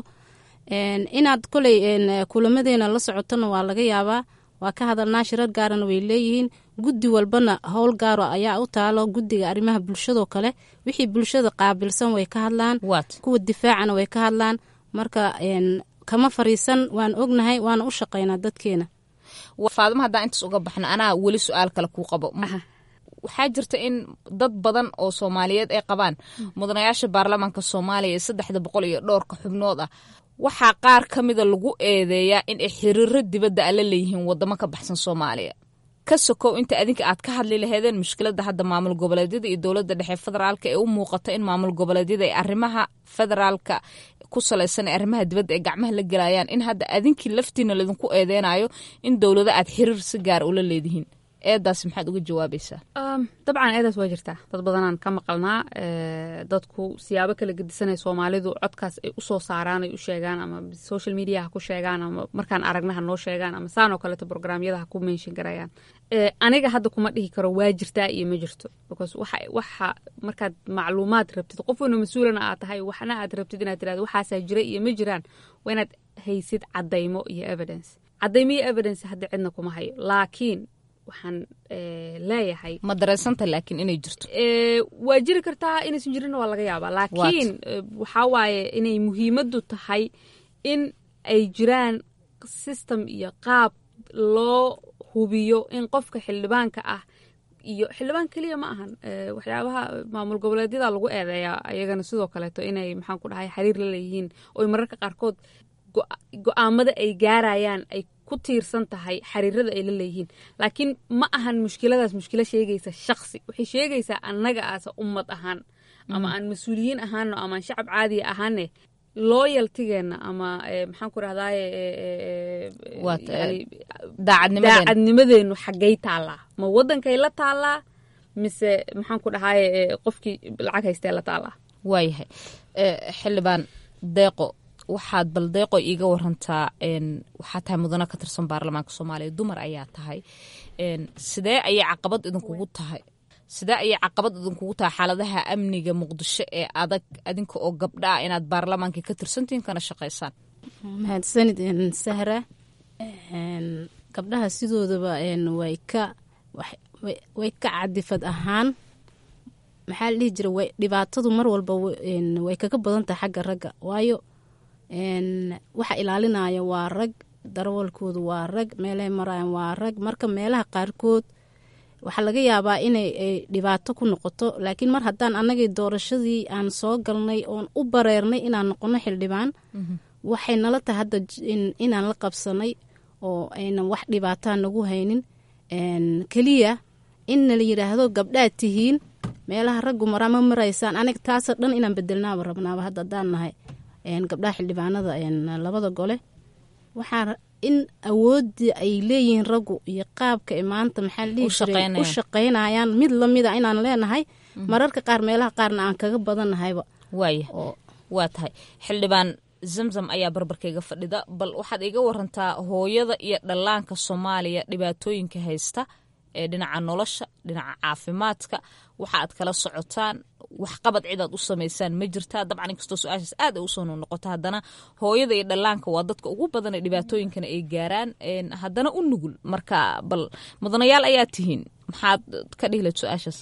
inaad koley kulamadeena la socotona waa laga yaabaa waa ka hadalnaa shirar gaarana way leeyihiin guddi walbana howl gaaro ayaa u taalo guddiga arrimaha bulshadoo kale wixii bulshada qaabilsan way ka hadlaan kuwa difaacana way ka hadlaan marka kama fariisan waan ognahay waana u shaqaynaa dadkeena faadimo haddaan intaas uga baxna anaa weli su-aal kale kuu qabo waxaa jirta in dad badan oo soomaaliyeed ay qabaan mudanayaasha baarlamaanka soomaaliya ee saddexda boqol iyo dhowrka xubnood ah waxaa qaar ka mida lagu eedeeyaa in ay xiriiro dibadda a la leeyihiin wadamo ka baxsan soomaaliya ka sokow inta adinka aad ka hadli laheedeen mushkiladda hadda maamul goboleedyada iyo dowladda dhexe federaalka ee u muuqata in maamul goboleedyada ay arrimaha federaalka ku salaysan ee arrimaha dibadda ay gacmaha la gelayaan in hadda adinkii laftiina laydinku eedeynayo in dowlado aad xiriir si gaar ula leedihiin eedaas maxaad uga jawaabaysaa dabcan eedaas waa jirtaa dad badanaan ka maqalnaa dadku siyaabo kala gedisanay soomaalidu codkaas ay usoo saaraan ay u sheegaan ama social media ha ku sheegaan ama markaan aragna ha noo sheegaan ama saan oo kaleeto programyada ha ku menshin garayaan aniga hadda kuma dhihi karo waa jirtaa iyo ma jirto because waxa waxa markaad macluumaad rabtid qof weyna mas-uulana aad tahay waxna aad rabtid inaad tirahdo waxaasaa jira iyo ma jiraan waa inaad haysid cadaymo iyo evidence cadaymo iyo evidence hadda cidna kuma hayo laakiin waxaan leeyahay ma dareensanta laakiin inay jirto waa jiri kartaa inaysan jirinna waa laga yaabaa laakiin waxaa waaye inay muhiimaddu tahay in ay jiraan system iyo qaab loo hubiyo in qofka xildhibaanka ah iyo xildhibaan keliya ma ahan waxyaabaha maamul goboleedyada lagu eedeeyaa ayagana sidoo kaleeto inay maxaan ku dhahay xiriir la leeyihiin oo mararka qaarkood go-aamada ay gaarayaan ay ku tiirsan tahay xiriirada ay la leeyihiin laakiin ma ahan mushkiladaas mushkilo sheegaysa shaksi waxay sheegaysaa annaga aasa ummad ahaan ama aan mas-uuliyiin ahaano ama aan shacab caadiya ahaane loyaltigeena ama maxaan ku rahdaye daacadnimadeenu xaggay taallaa ma waddankay la taallaa mise maxaan ku dhahaye qofkii lacag haystee la taallaa waayahay xildhibaan deeqo waxaad bal deeqo iiga warantaa waxaa tahay mudano ka tirsan baarlamaanka soomaaliya dumar ayaa tahay sidee ayay caqabad idinkugu tahay sidee ayay caqabad idinkugu tahay xaaladaha amniga muqdisho ee adag adinka oo gabdha ah inaad baarlamaanka ka tirsantihiin kana shaqaysaan mahadsanid sahra gabdhaha sidoodaba way ka way ka cadifad ahaan maxaa la dhihi jira dhibaatadu mar walba way kaga badan tahay xagga ragga waayo waxa ilaalinaya waa rag darawalkoodu waa rag meelahay maraayan waa rag marka meelaha qaarkood waxaa laga yaabaa inay dhibaato ku noqoto laakiin mar haddaan annagii doorashadii aan soo galnay oon u bareernay inaan noqono xildhibaan waxay nala tahay hadda inaan la qabsanay oo aynan wax dhibaataa nagu haynin keliya in nala yidhaahdo gabdhaad tihiin meelaha raggu maraa ma maraysaan aniga taasoo dhan inaan bedelnaaba rabnaaba hadda haddaan nahay gabdhaha xildhibaanada labada gole waxaa in awoodii ay leeyihiin raggu iyo qaabka maanta maxaa la dhihi jiray u shaqaynayaan mid lamida inaan leenahay mararka qaar meelaha qaarna aan kaga badannahayba waaya waa tahay xildhibaan zamzam ayaa barbarkayga fadhida bal waxaad iga warantaa hooyada iyo dhallaanka soomaaliya dhibaatooyinka haysta ee dhinaca nolosha dhinaca caafimaadka waxa aad kala socotaan waxqabad cidaad u samaysaan ma jirtaa dabcan inkastoo su-aashaas aad ay usoo noqoto haddana hooyada iyo dhallaanka waa dadka ugu badan ee dhibaatooyinkana ay gaaraan haddana u nugul marka bal mudanayaal ayaa tihiin maxaad ka dhihilayd su-aashaas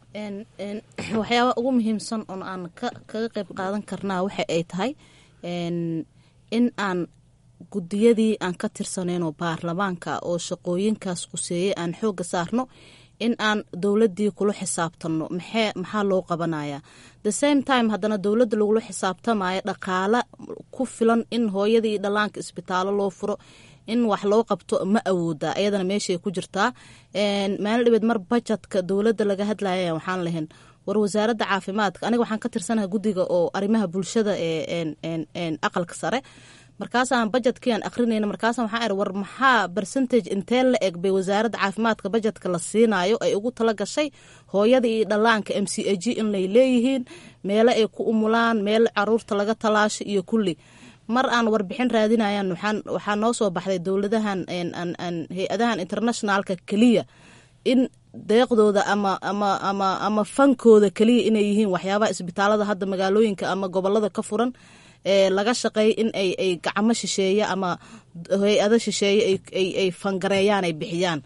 waxyaaba ugu muhiimsan oon aan kaga qayb qaadan karnaa waxa ay tahay in aan gudiyadii aan ka tirsanayno baarlamaanka oo shaqooyinkaas quseeyey aan xooga saarno in aan dowladii kula xisaabtanno maxaa loo qabanaya the same time haddana dowladda lagula xisaabtamayo dhaqaala ku filan in hooyadii dhallaanka isbitaallo loo furo in wax loo qabto ma awooda ayadana meeshay ku jirtaa maalin dhibeed mar bajetka dowladda laga hadlaya waxaan lahayn war wasaaradda caafimaadka aniga waxaan ka tirsanaha guddiga oo arrimaha bulshada ee aqalka sare markaasaan bajetkiiaan akrinayna markaasa waxaa iri war maxaa bercentage intee la eg bay wasaaradda caafimaadka bajetka la siinayo ay ugu tala gashay hooyada iyo dhallaanka m c a g inay leeyihiin meelo ay ku umulaan meel caruurta laga talaasho iyo kulli mar aan warbixin raadinayan waxaa noo soo baxday dowladahan hay-adahan internationalka keliya in deeqdooda ama ama ama ama fankooda keliya inay yihiin waxyaabaha isbitaalada hadda magaalooyinka ama gobolada ka furan ee laga shaqeey in ay ay gacmo shisheeye ama hay-ado shisheeye ay fangareeyaan ay bixiyaan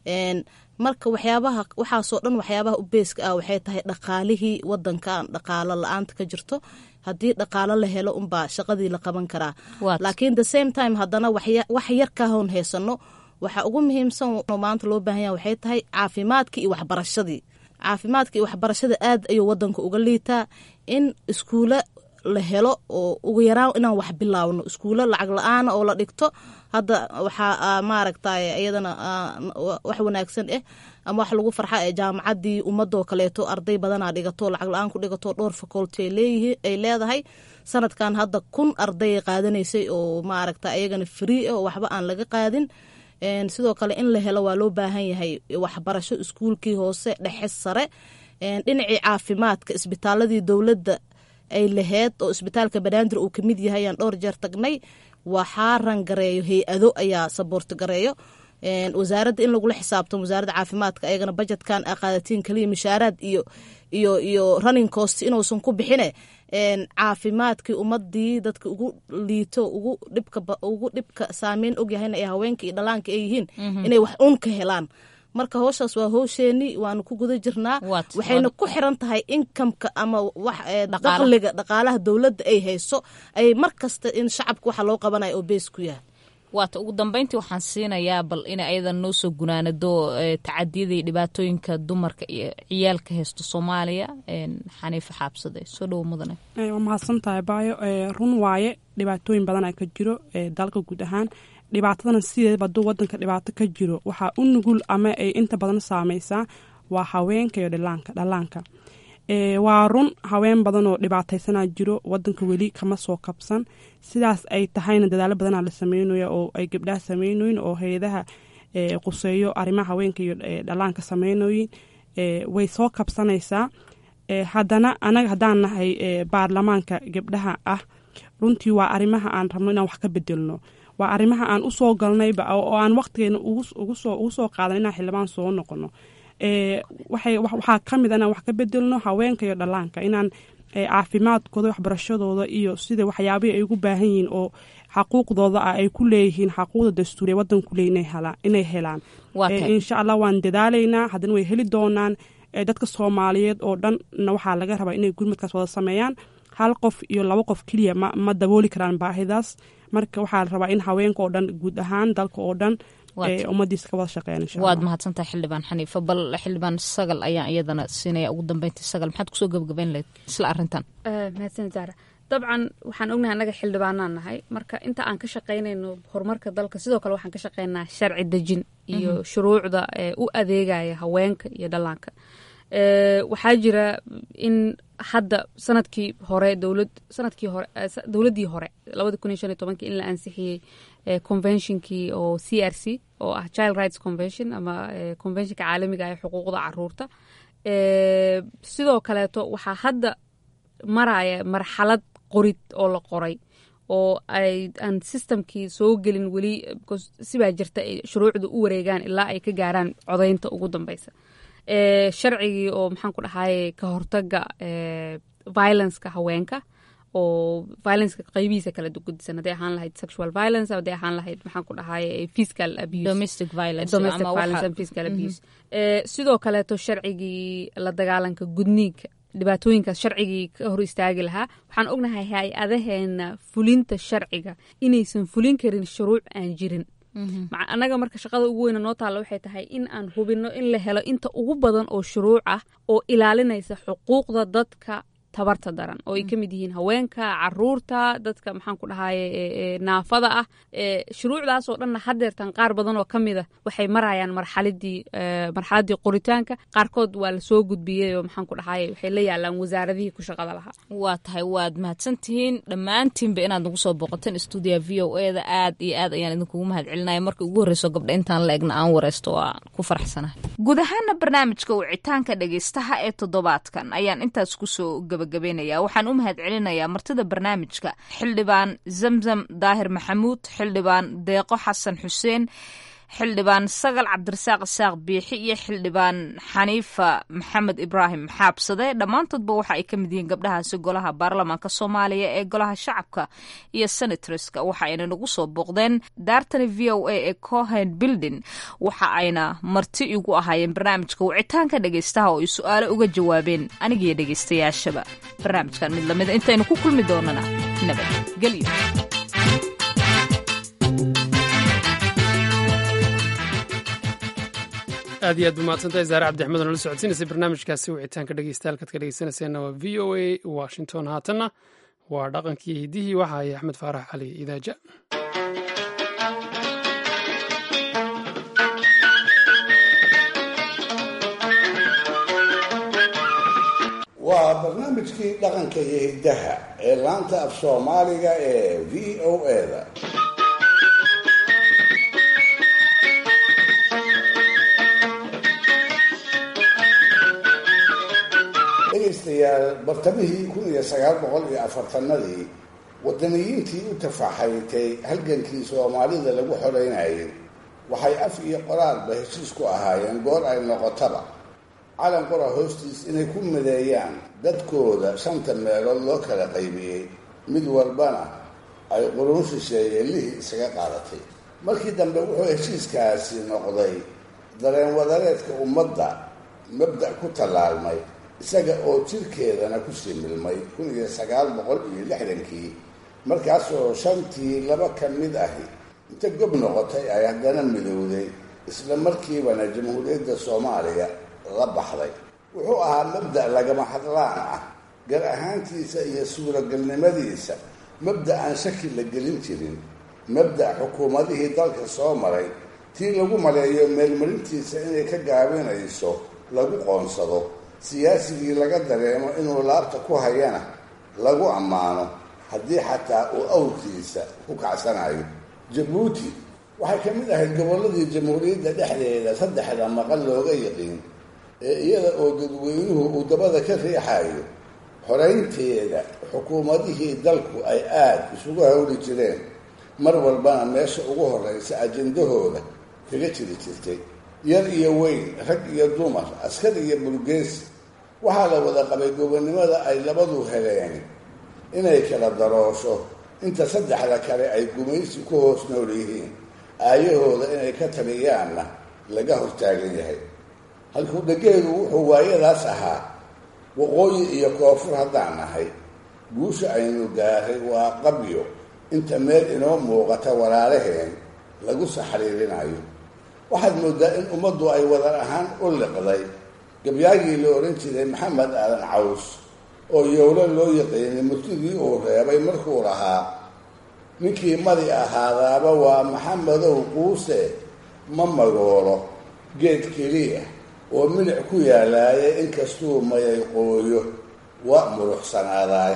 marka waxyaabaha waxaasoo dhan waxyaabaha u beeska ah waxay tahay dhaqaalihii wadankan dhaqaalo la-aanta ka jirto haddii dhaqaalo la helo unbaa shaqadii la qaban karaa laakiin the same time haddana wax yar ka hoon heysano waxa ugu muhiimsan oo maanta loo baahan yaha waxay tahay caafimaadkii iyo waxbarashadii caafimaadka iyo waxbarashada aad ayuu wadanka uga liitaa in iskuulo la helo oo ugu yaraan inaan wax bilaawno iskuulo lacag la-aana oo la dhigto hadda waxaa maaragtay iyadana wax wanaagsan ah ama wax lagu farxa ee jaamacadii ummadoo kaleeto arday badanaa dhigato lacag la-aan ku dhigato dhowr faculty ay leedahay sanadkan hadda kun arday qaadanaysay oo maaragta iyagana free ah oo waxba aan laga qaadin sidoo kale in la helo waa loo baahan yahay waxbarasho iskuulkii hoose dhexe sare dhinacii caafimaadka isbitaaladii dowladda ay laheyd oo isbitaalka banaadir uu kamid yahay ayaan dhowr jeer tagnay waxaa rangareeyo hay-ado ayaa saboorti gareeyo wasaaradda in lagula xisaabtamo wasaaradda caafimaadka ayagana bajetkan a qaadatiin kaliya mishaaraad iyo iyo iyo running cost inuusan ku bixine caafimaadkii ummadii dadka ugu liito ugu dhibka ugu dhibka saameyn ogyahayna ay haweenka iyo dhalaanka ay yihiin inay wax un ka helaan marka howshaas waa howsheeni waanu ku guda jirnaa waxayna ku xiran tahay inkamka ama daqliga dhaqaalaha dowladda ay hayso ay mar kasta in shacabka waxa loo qabanayo oo bees ku yahay waata ugu dambeyntii waxaan siinayaa bal inay ayadan noo soo gunaanado tacadiyada iyo dhibaatooyinka dumarka iyo ciyaalka haysto soomaaliya xaniifa xaabsade soo dhowo mudane waa mahadsantahay baayo run waaye dhibaatooyin badan a ka jiro dalka guud ahaan dhibaatadana sideedaba hadduu wadanka dhibaato ka jiro waxaa u nugul ama ay inta badan saameysaa waa haweenka iyo dhallaanka waa run haween badan oo dhibaataysanaa jiro wadanka weli kama soo kabsan sidaas ay tahayna dadaalo badanaa la sameynaya oo ay gabdhaha sameynoyin oo hay-adaha quseeyo arrimaha haweenka iyo dhalaanka sameynoyin way soo kabsanaysaa haddana anaga haddaan nahay baarlamaanka gabdhaha ah runtii waa arrimaha aan rabno inaan wax ka bedelno waa arrimaha aan usoo galnayba oo aan waqtigeena ugu soo qaadan inaan xildhibaan soo noqono waxaa ka mid inaan wax ka bedelno haweenka iyo dhalaanka inaan caafimaadkooda waxbarashadooda iyo sida waxyaabihii ay ugu baahan yihiin oo xaquuqdooda ah ay ku leeyihiin xaquuqda dastuuriya wadanku le inay helaan insha allah waan dadaalaynaa haddana way heli doonaan dadka soomaaliyeed oo dhanna waxaa laga rabaa inay gurmadkaas wada sameeyaan hal qof iyo laba qof keliya ma dabooli karaan baahidaas marka waxaa la rabaa in haweenka oo dhan guud ahaan dalka oo dhan ummadiisa ka wada shaqeeyaan insha waad mahadsantahay xildhibaan xaniifa bal xildhibaan sagal ayaan iyadana siinaya ugu dambeyntii sagal maxaad kusoo gabagabayn lahayd isla arrintan mahadsan zaara dabcan waxaan ognahay annaga xildhibaanaan nahay marka inta aan ka shaqaynayno horumarka dalka sidoo kale waxaan ka shaqaynaa sharci dejin iyo shuruucda u adeegaya haweenka iyo dhallaanka waxaa jira in hadda sanadkii hore dowlad sanadkii hore dowladdii hore labada kun iyo shan iyo tobankii in la ansixiyey conventionkii oo c r c oo ah child rights convention ama conventionka caalamiga ee xuquuqda caruurta sidoo kaleeto waxaa hadda maraya marxalad qorid oo la qoray oo ay aan systemkii soo gelin weli sibaa jirta ay shuruucda u wareegaan ilaa ay ka gaaraan codaynta ugu dambeysa sharcigii oo maxaan ku dhahaye ka hortaga violenceka haweenka oo violenceka qaybihiisa kala gudisan hadday ahaan lahayd sexual violence hadday ahaan lahayd maxaan ku dhahaye physical abuse domestic violence domestic violence and physical abuse sidoo kaleeto sharcigii la dagaalanka gudniinka dhibaatooyinkaas sharcigii ka hor istaagi lahaa waxaan ognahay hay-adaheena fulinta sharciga inaysan fulin karin shuruuc aan jirin annaga marka shaqada ugu weyna noo taalla waxay tahay in aan hubinno in la helo inta ugu badan oo shuruuc ah oo ilaalinaysa xuquuqda dadka tabarta daran oo ay ka mid yihiin haweenka caruurta dadka maxaan ku dhahaye naafada ah shuruucdaas oo dhanna hadeertan qaar badan oo ka mid a waxay marayaan marxaladii marxaladii qoritaanka qaarkood waa lasoo gudbiyey oo maxaan ku dhahaye waxay la yaalaan wasaaradihii ku shaqada lahaa waa tahay waad mahadsantihiin dhammaantiinba inaad nagu soo booqateen stuudiya v o e da aad iyo aad ayaan idinkugu mahad celinaya markii ugu horreyso gabdha intaan la egna aan wareysto waa ku faraxsanahay guud ahaana barnaamijka wicitaanka dhegeystaha ee toddobaadkan ayaan intaas kusoo gabagabeynaya waxaan u mahad celinayaa martida barnaamijka xildhibaan zamzam daahir maxamuud xildhibaan deeqo xasan xuseen xildhibaan sagal cabdirasaaq isaaq biixi iyo xildhibaan xaniifa maxamed ibraahim xaabsade dhammaantoodba waxa ay ka mid yihiin gabdhahaasi golaha baarlamaanka soomaaliya ee golaha shacabka iyo senatreska waxa ayna nagu soo booqdeen daartani v o a ee cohen building waxa ayna marti igu ahaayeen barnaamijka wicitaanka dhegeystaha oo ay su-aalo uga jawaabeen anigiyo dhegeystayaashaba barnaamijkan mid lamida intaynu ku kulmi doonana nabadgelyo aad iyo aad ba mahadsantahay zaare cabdixmed oo nala socodsiinaysay barnaamijkaasi wicitaanka dhegeysta halkaad ka dhegeysanayseena waa v o a washington haatanna waa dhaqankii hiddihii waxa ay axmed faarax cali idaaja waa barnaamijkii dhaqanka iyo hiddaha ee laanta af soomaaliga ee v o a da dhegaystayaal bartamihii kun iyo sagaal boqol iyo afartanadii wadaniyiintii u tafaxaytay halgankii soomaalida lagu xoreynayay waxay af iyo qoraalba heshiis ku ahaayeen goor ay noqotaba calan qora hoostiis inay ku mideeyaan dadkooda shanta meelood loo kala qaybiyey mid walbana ay qurun shisheeyeen lihii isaga qaadatay markii dambe wuxuu heshiiskaasi noqday dareen wadareedka ummadda mabda' ku tallaalmay isaga oo jirkeedana kusii milmay kun iyo sagaal boqol iyo lixdankii markaasoo shantii laba ka mid ahi inta gob noqotay ay haddana midowday isla markiibana jamhuuriyadda soomaaliya la baxday wuxuu ahaa mabda' lagama hadlaan ah gar ahaantiisa iyo suuragalnimadiisa mabda' aan shaki la gelin jirin mabda' xukuumadihii dalka soo maray tii lagu maleeyo meelmarintiisa inay ka gaabinayso lagu qoonsado siyaasigii laga dareemo inuu laabta ku hayana lagu ammaano haddii xataa uu awrkiisa ku kacsanayo jabuuti waxay ka mid ahayd gobolladii jamhuuriyadda dhexdeeda saddexda maqal looga yiqiin ee iyada oo dadweynuhu uu dabada ka riixayo xoraynteeda xukuumadihii dalku ay aada isugu hawli jireen mar walbana meesha ugu horreysa ajendahooda kaga jiri jirtay yar iyo weyn rag iyo dumar askar iyo burgeesi waxaa la wada qabay gobonnimada ay labadu heleen inay kala daroosho inta saddexda kale ay gumaysi ku hoos nool yihiin aayahooda inay ka taliyaanna laga hortaagan yahay halkuu dhageedu wuxuu waayadaas ahaa waqooyi iyo koonfur haddaan nahay guusha aynu gaaray waa qabyo inta meel inoo muuqata walaalaheen lagu saxriirinayo waxaad moodaa in ummaddu ay wadar ahaan u liqday gabyaagii la odhan jiray maxamed aadan caws oo yowlo loo yaqiinay murtidii uu reebay markuu lahaa ninkii madi ahaadaaba waa maxamedow quuse ma magoolo geed keliya oo milic ku yaalaaya inkastuu mayay qooyo waa muruxsanaadaay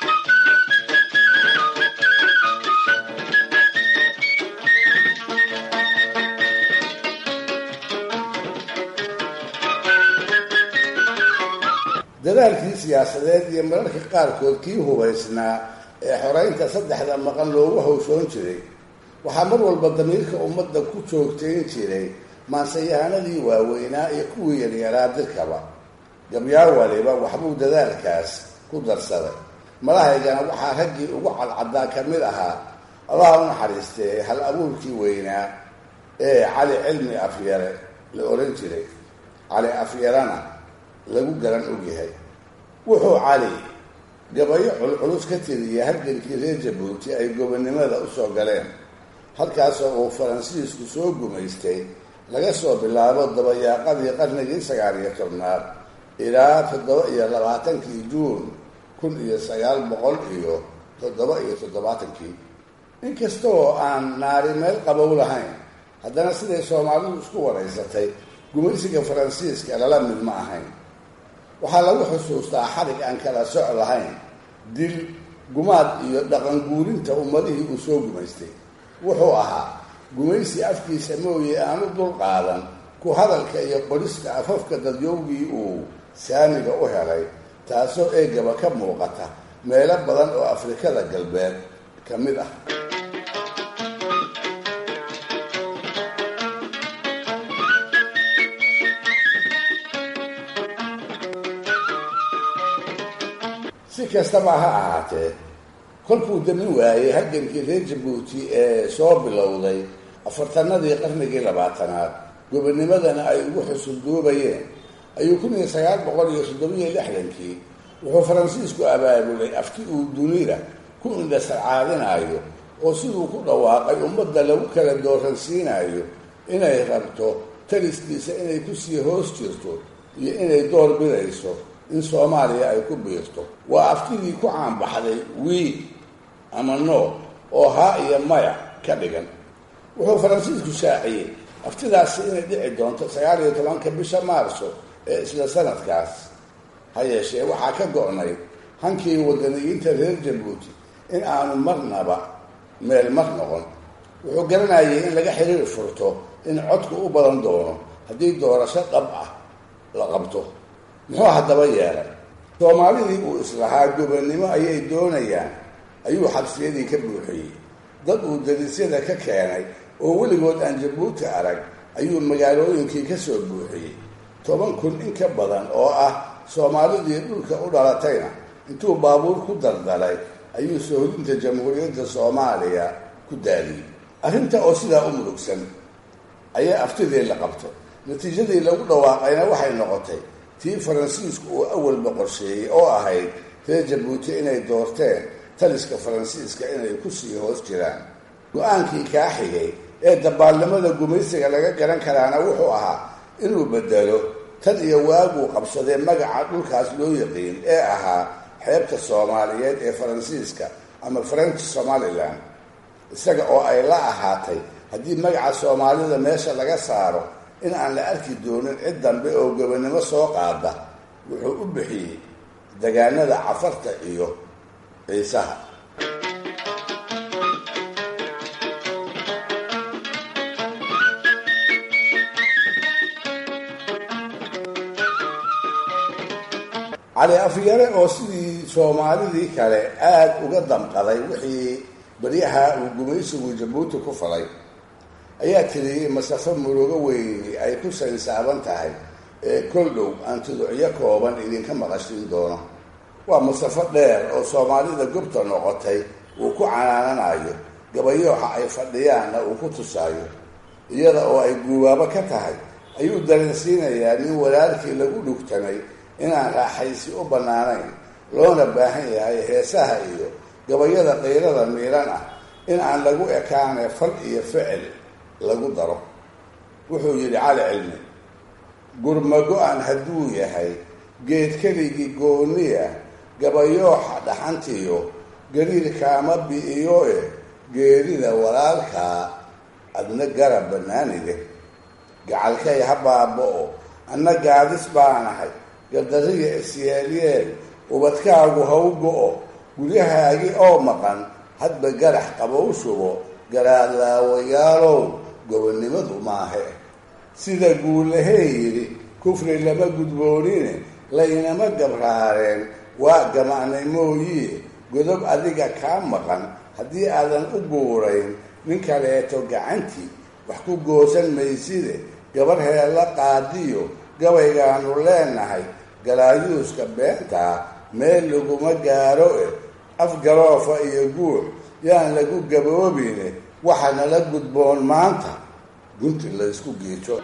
dadaalkii siyaasadeed iyo mararka qaarkood kii hubaysnaa ee xoreynta saddexda maqan loogu hawshoon jiray waxaa mar walba damiirka ummadda ku joogtayn jiray maansayahanadii waaweynaa iyo kuwii yaryaraa dirkaba gabyaa waliba waxbuu dadaalkaas ku darsaday malahaygana waxaa raggii ugu cadcaddaa ka mid ahaa allaha u naxariistee hal abuurkii weynaa ee cali cilmi afyare la odhan jiray cali afyarana lagu garan ogyahay wuxuu cali gabayo culculus ka tiriyay halgankii reer jabuuti ay gobonnimada usoo galeen halkaasoo uu faransiisku soo gumaystay laga soo bilaabo dabayaaqadii qarnigii sagaal iyo tobnaad ilaa toddoba iyo labaatankii juun kun iyo sagaal boqol iyo toddoba iyo toddobaatankii inkastoo aan naari meel qabow lahayn haddana siday soomaalidu isku waraysatay gumaysiga faransiiska lala mid ma ahayn waxaa lagu xusuustaa xarig aan kala soc lahayn dil gumaad iyo dhaqan guurinta ummadihii uu soo gumaystay wuxuu ahaa gumaysi afkiisa mooye aanu dul qaadan ku hadalka iyo qorista afafka dadyowgii uu saamiga u helay taasoo eegaba ka muuqata meelo badan oo afrikada galbeed ka mid ah si kastaba ha ahaatee kolkuu dami waayey halgankii reer jabuuti ee soo bilowday afartanadii qarnigii labaatanaad gobonimadana ay ugu xusulduubayeen ayuu kun iyo sagaal boqol iyo toddobiyo lixdankii wuxuu faransiisku abaabulay afti uu dunida ku indhasarcaadinayo oo siduu ku dhawaaqay ummadda lagu kala dooransiinayo inay rabto taliskiisa inay kusii hoos jirto iyo inay door bidayso in soomaaliya ay ku biirto waa aftidii ku caanbaxday wii ama no oo haa iyo maya ka dhigan wuxuu faransiisku shaaciyey aftidaasi inay dhici doonto sagaal iyo tobanka bisha maarso ee isla sanadkaas ha yeeshee waxaa ka go-nay hankii wadaniyiinta reer jabuuti in aanu marnaba meel mar noqon wuxuu garanayay in laga xiriir furto in codku u badan doono haddii doorasho dhab ah la qabto muxuu haddaba yeelay soomaalidii uu islahaa gobonnimo ayay doonayaan ayuu xabsiyadii ka buuxiyey dad uu darisyada ka keenay oo weligood aan jabuuti arag ayuu magaalooyinkii ka soo buuxiyey toban kun in ka badan oo ah soomaalidii dhulka u dhalatayna intuu baabuur ku daldalay ayuu soohodinta jamhuuriyadda soomaaliya ku daadiyey arrinta oo sidaa u murugsan ayaa aftidii la qabtay natiijadii lagu dhawaaqayna waxay noqotay tii faransiisku uu awalba qorsheeyey oo ahayd reer jabuuti inay doorteen taliska faransiiska inay kusii hoos jiraan go-aankii kaa xigay ee dabaalnimada gumaysiga laga garan karaana wuxuu ahaa inuu bedelo tan iyo waaguu qabsadee magaca dhulkaas loo yaqiin ee ahaa xeebta soomaaliyeed ee faransiiska ama french somalilan isaga oo ay la ahaatay haddii magaca soomaalida meesha laga saaro in aan la arki doonin cid dambe oo gobonnimo soo qaada wuxuu u bixiyey degaanada cafarta iyo ciisaha cali afyare oo sidii soomaalidii kale aada uga damqaday wixii baryaha uu gumaysigu jabuuti ku falay ayaa tiriyey masafo murugo weyni ay ku saynsaaban tahay ee kol dhow aan tuducyo kooban idinka maqashin doono waa masafo dheer oo soomaalida gobta noqotay uu ku canaananayo gabayooxa ay fadhiyaanna uu ku tusaayo iyada oo ay guubaabo ka tahay ayuu dareensiinayaa nin walaalkii lagu dhugtamay inaan raaxaysi u bannaanayn loona baahan yahay heesaha iyo gabayada qayrada miiran ah in aan lagu ekaane fal iyo ficil lagu daro wuxuu yidhi cali cilmi gurma go-an hadduu yahay geed keligii gooniya gabayooxa dhaxantiyo gariir kaama bi'iyo e geerida walaalkaa adna garab bannaanide gacalkay ha baaba-o anna gaadis baanahay gardariya isyeelyeel ubadkaagu ha u go-o guryahaagi oo maqan hadba garax qabow shubo garaadlaawayaalow gobonnimadu maahe sida guulahee yidhi kufri lama gudboonine laynama gabraareen waa gamacnay mooyie godob adiga kaa maqan haddii aadan u guurayn nin kaleeto gacantii wax ku goosan mayside gabar heella qaadiyo gabaygaanu leenahay galaayuuska beentaa meel laguma gaaro e afgaroofa iyo guur yaan lagu gaboobine waxa nala gudboon maanta gunti laysku giijo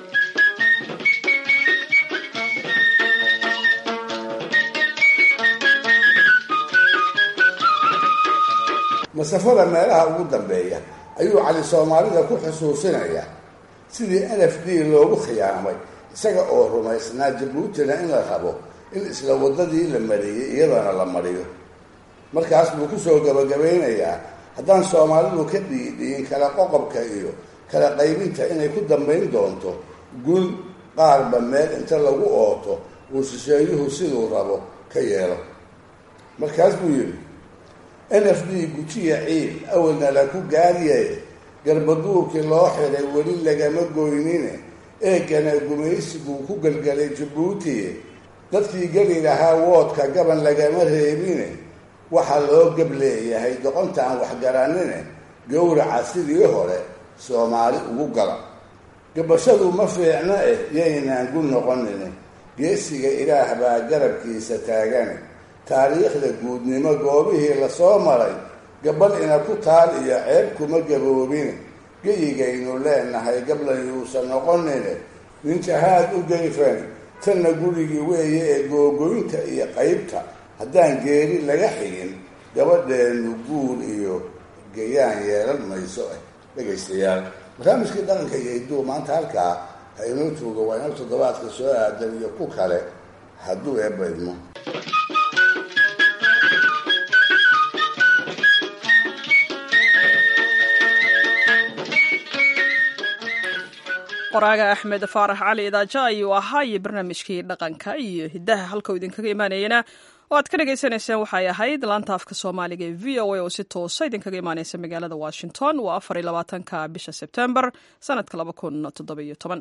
masafada meelaha ugu dambeeya ayuu cali soomaalida ku xusuusinayaa sidii n f d loogu khiyaamay isaga oo rumaysnaa jabuutina in la rabo in isla waddadii la mariyey iyadana la mariyo markaas buu kusoo gabagabaynayaa haddaan soomaalidu ka dhiidhiin kala qoqobka iyo kala qaybinta inay ku dambayn doonto gun qaarba meel inta lagu ooto uu shisheeyuhu siduu rabo ka yeelo markaas buu yidhi n f d gujiya ciil awalna la ku gaariyaye garbaduurkii loo xiray weli lagama goynine eegana gumaysiguu ku gelgelay jabuuti dadkii geli lahaa woodka gaban lagama reebine waxaa loo gab leeyahay doqonta aan waxgaranine gowraca sidii hore soomaali ugu gala gabashadu ma fiicno eh yaynaan gu noqonine geesiga ilaah baa garabkiisa taagane taariikhda guudnimo goobihii lasoo maray gabal ina ku taal iyo ceeb kuma gaboobine geyigaynu leenahay gablan yuusan noqonine ninjahaad u geyfan tanna gurigii weeye ee googoynta iyo qaybta haddaan geeri laga xigin gabadheenu guul iyo gayaan yeelan mayso ah dhegaystayaal barnaamijkii dhaqanka iyo hidduu maanta halkaa ha inoo tuuga waa inoo toddobaadka soo aadan iyo ku kale hadduu eebaydmo qoraaga axmed faarax cali idaaja ayuu ahaa iyo barnaamijkii dhaqanka iyo hiddaha halkau idinkaga imaanayana oo aad ka dhagaysanayseen waxay ahayd laanta afka soomaaliga ee v o a oo si toosa idinkaga imaaneysa magaalada washington waa afar iyo labaatanka bisha sebtembar sanadka laba kun toddobiyo toban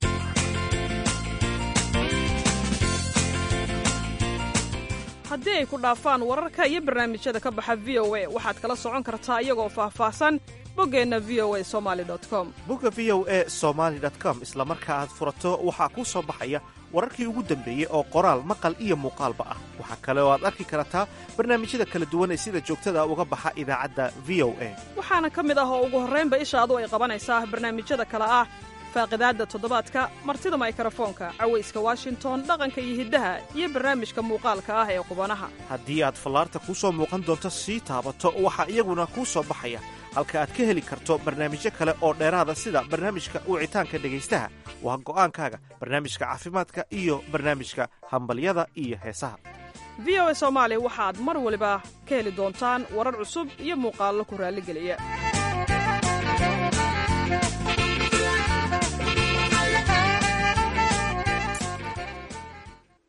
haddii ay ku dhaafaan wararka iyo barnaamijyada ka baxa v o a waxaad kala socon kartaa iyagoo faahfaahsan boggeenna v o a somaali com bogga v o a somaali com isla marka aad furato waxaa kuu soo baxaya wararkii ugu dambeeyey oo qoraal maqal iyo muuqaalba ah waxaa kale oo aad arki kartaa barnaamijyada kala duwan ee sida joogtada uga baxa idaacadda v o a waxaana ka mid ah oo ugu horraynba ishaadu ay qabanaysaa barnaamijyada kale ah faaqidaadda toddobaadka martida maykrofoonka cawayska washington dhaqanka iyo hiddaha iyo barnaamijka muuqaalka ah ee qubanaha haddii aad fallaarta kuu soo muuqan doonto sii taabato waxaa iyaguna kuu soo baxaya halka aad ka heli karto barnaamijyo kale oo dheeraada sida barnaamijka wicitaanka dhegaystaha waa go'aankaaga barnaamijka caafimaadka iyo barnaamijka hambalyada iyo heesaha v o a soomaali waxaad mar waliba ka heli doontaan warar cusub iyo muuqaallo ku raalligeliya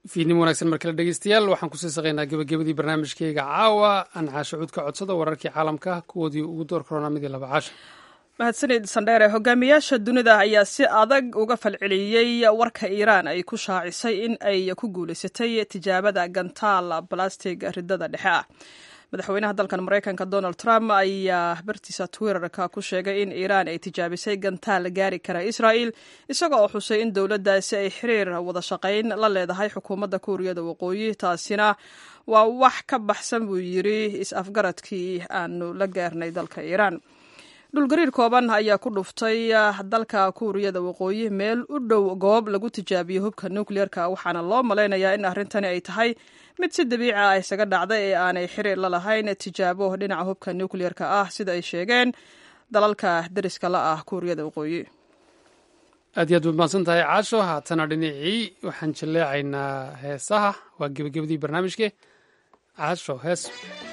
fiidnimo wanaagsan mar kale dhegeystayaal waxaan kusii saqaynaa gebagabadii barnaamijkeyga caawa aan caasho cud ka codsada wararkii caalamka kuwoodii ugu door korona midii laba caasha mahadsanid sandheere hogaamiyaasha dunida ayaa si adag uga falceliyey warka iiraan ay ku shaacisay in ay ku guulaysatay tijaabada gantaal balastig ridada dhexe ah madaxweynaha dalkan maraykanka donald trump ayaa bartiisa twitterka ku sheegay in iiraan ay tijaabisay gantaal gaari kara israa'il isaga oo xusay in dowladdaasi ay xiriir wada shaqayn la leedahay xukuumadda kuuriyada waqooyi taasina waa wax ka baxsan buu yidri is-afgaradkii aanu la gaarnay dalka iiraan dhulgariir kooban ayaa ku dhuftay dalka kuuriyada waqooyi meel u dhow goob lagu tijaabiyo hubka nukleerka waxaana loo malaynayaa in arrintani ay tahay mid si dabiici ah isaga dhacday ee aanay xiriir la lahayn tijaabo dhinaca hubka nukleerka ah sida ay sheegeen dalalka deriska la ah kuuriyada waqooyi aad iyo aad baad mahadsan tahay caasho haatana dhinacii waxaan jaleecaynaa heesaha waa gebagabadii barnaamijke caasho hees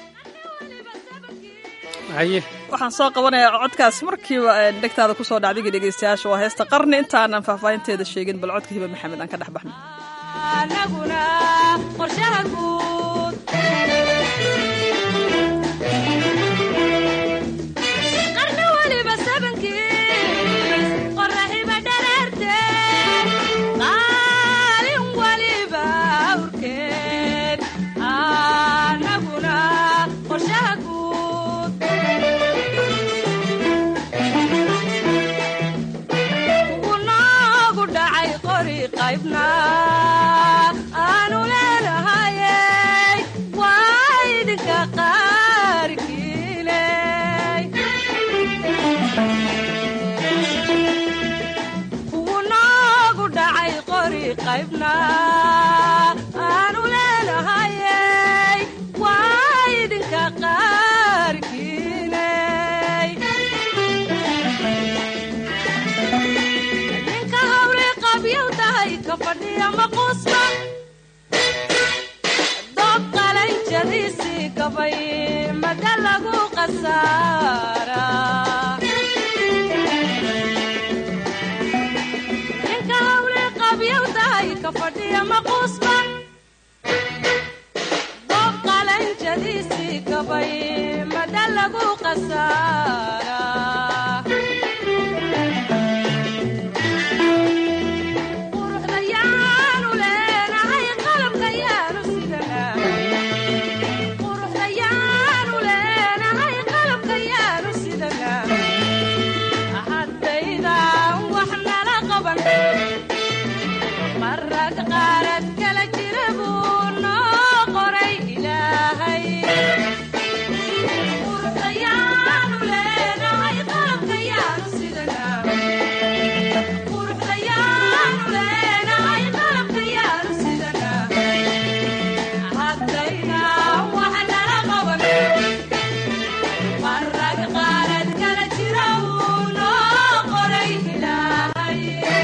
haye waxaan soo qabanayaa codkaas markiiba dhegtaada kusoo dhacdigi dhegeystayaasha waa heesta qarni intaanan faahfaahinteeda sheegin bal codka hiba maxamed aan ka dhex baxno anaguna qorshaha guud qarni waliba sabankiis qoraxiba dhareerte qaalin waliba awrkeed anaguna qorshaha guud ugunoogu dhacay qori qaybna aanu leenahayey waa idinka qaarkiiney ugunoogu dhacay qori qaybna aanu leenahayey waa idinka qaarkiiney ninka hawle qabyow tahay ka fadhiya maquusba doob qalanjadiisii gabay mada lagu qasaara ninka hawle qabyow tahay ka fadhiya maquusba doob qalanjadiisii gabay mada lagu qasaara quruxda yaanu leenahay qalabka yaanu sidanaa quruxda yaanu leenahay qalabka yaanu sidanaa haddaydan wax nala qaban marag qaarad kala jira buu noo qoray ilaahay quruxda yaanu leenahay qalabka yaanu sidanaa quruxda yaanu leenahay qalabka yaanu sidanaa haddaydan wax nala qaban marag qaarad kala jira buu noo qoray ilaahay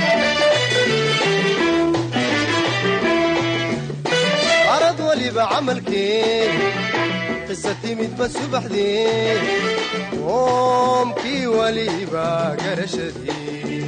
arad waliba camalkeen qisa timidba subaxdeen qoomkii waliba garashadeen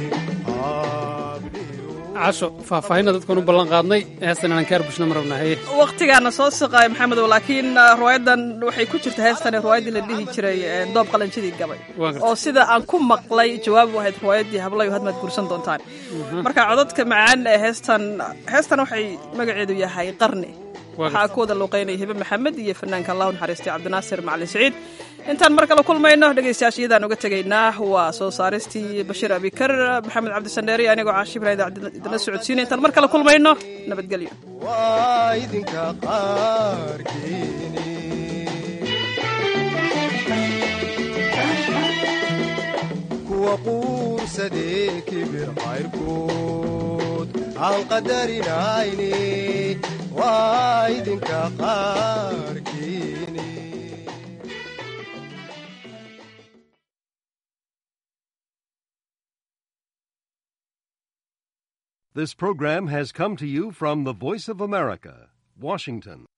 caasho faahfaahinna dadkan u ballan qaadnay heestan inaan kaar bushna ma rabnaa haye waqtigaana soo siqaay maxamedow laakiin riwaayadan waxay ku jirta heestani riwaayaddii la dhihi jiray eh, doob qalanjadii gabay Waa gartay. oo sida aan ku maqlay jawaab u ahayd riwaayaddii hablayo hadmaad guursan doontaan marka codadka macaan ee heestan heestan waxay magaceedu yahay qarni Waa waxaa ku wada luuqeynaya hibe maxamed iyo fanaanka allahu naxariistay cabdinaasir macalin siciid intaan mar kale kulmayno dhegaystayaasha iyadaan uga tegaynaa waa soo saaristii bashiir abikar maxamed cabdisandheeri anigoo caashi ibrahim idinla socodsiinay intaan mar kale kulmayno nabadgelyo waa idinka qaarkeeni kuwa quursadee kibir qayrkood aan qadarinayne waa idinka qaarkeeni This program has come to you from the Voice of America, Washington.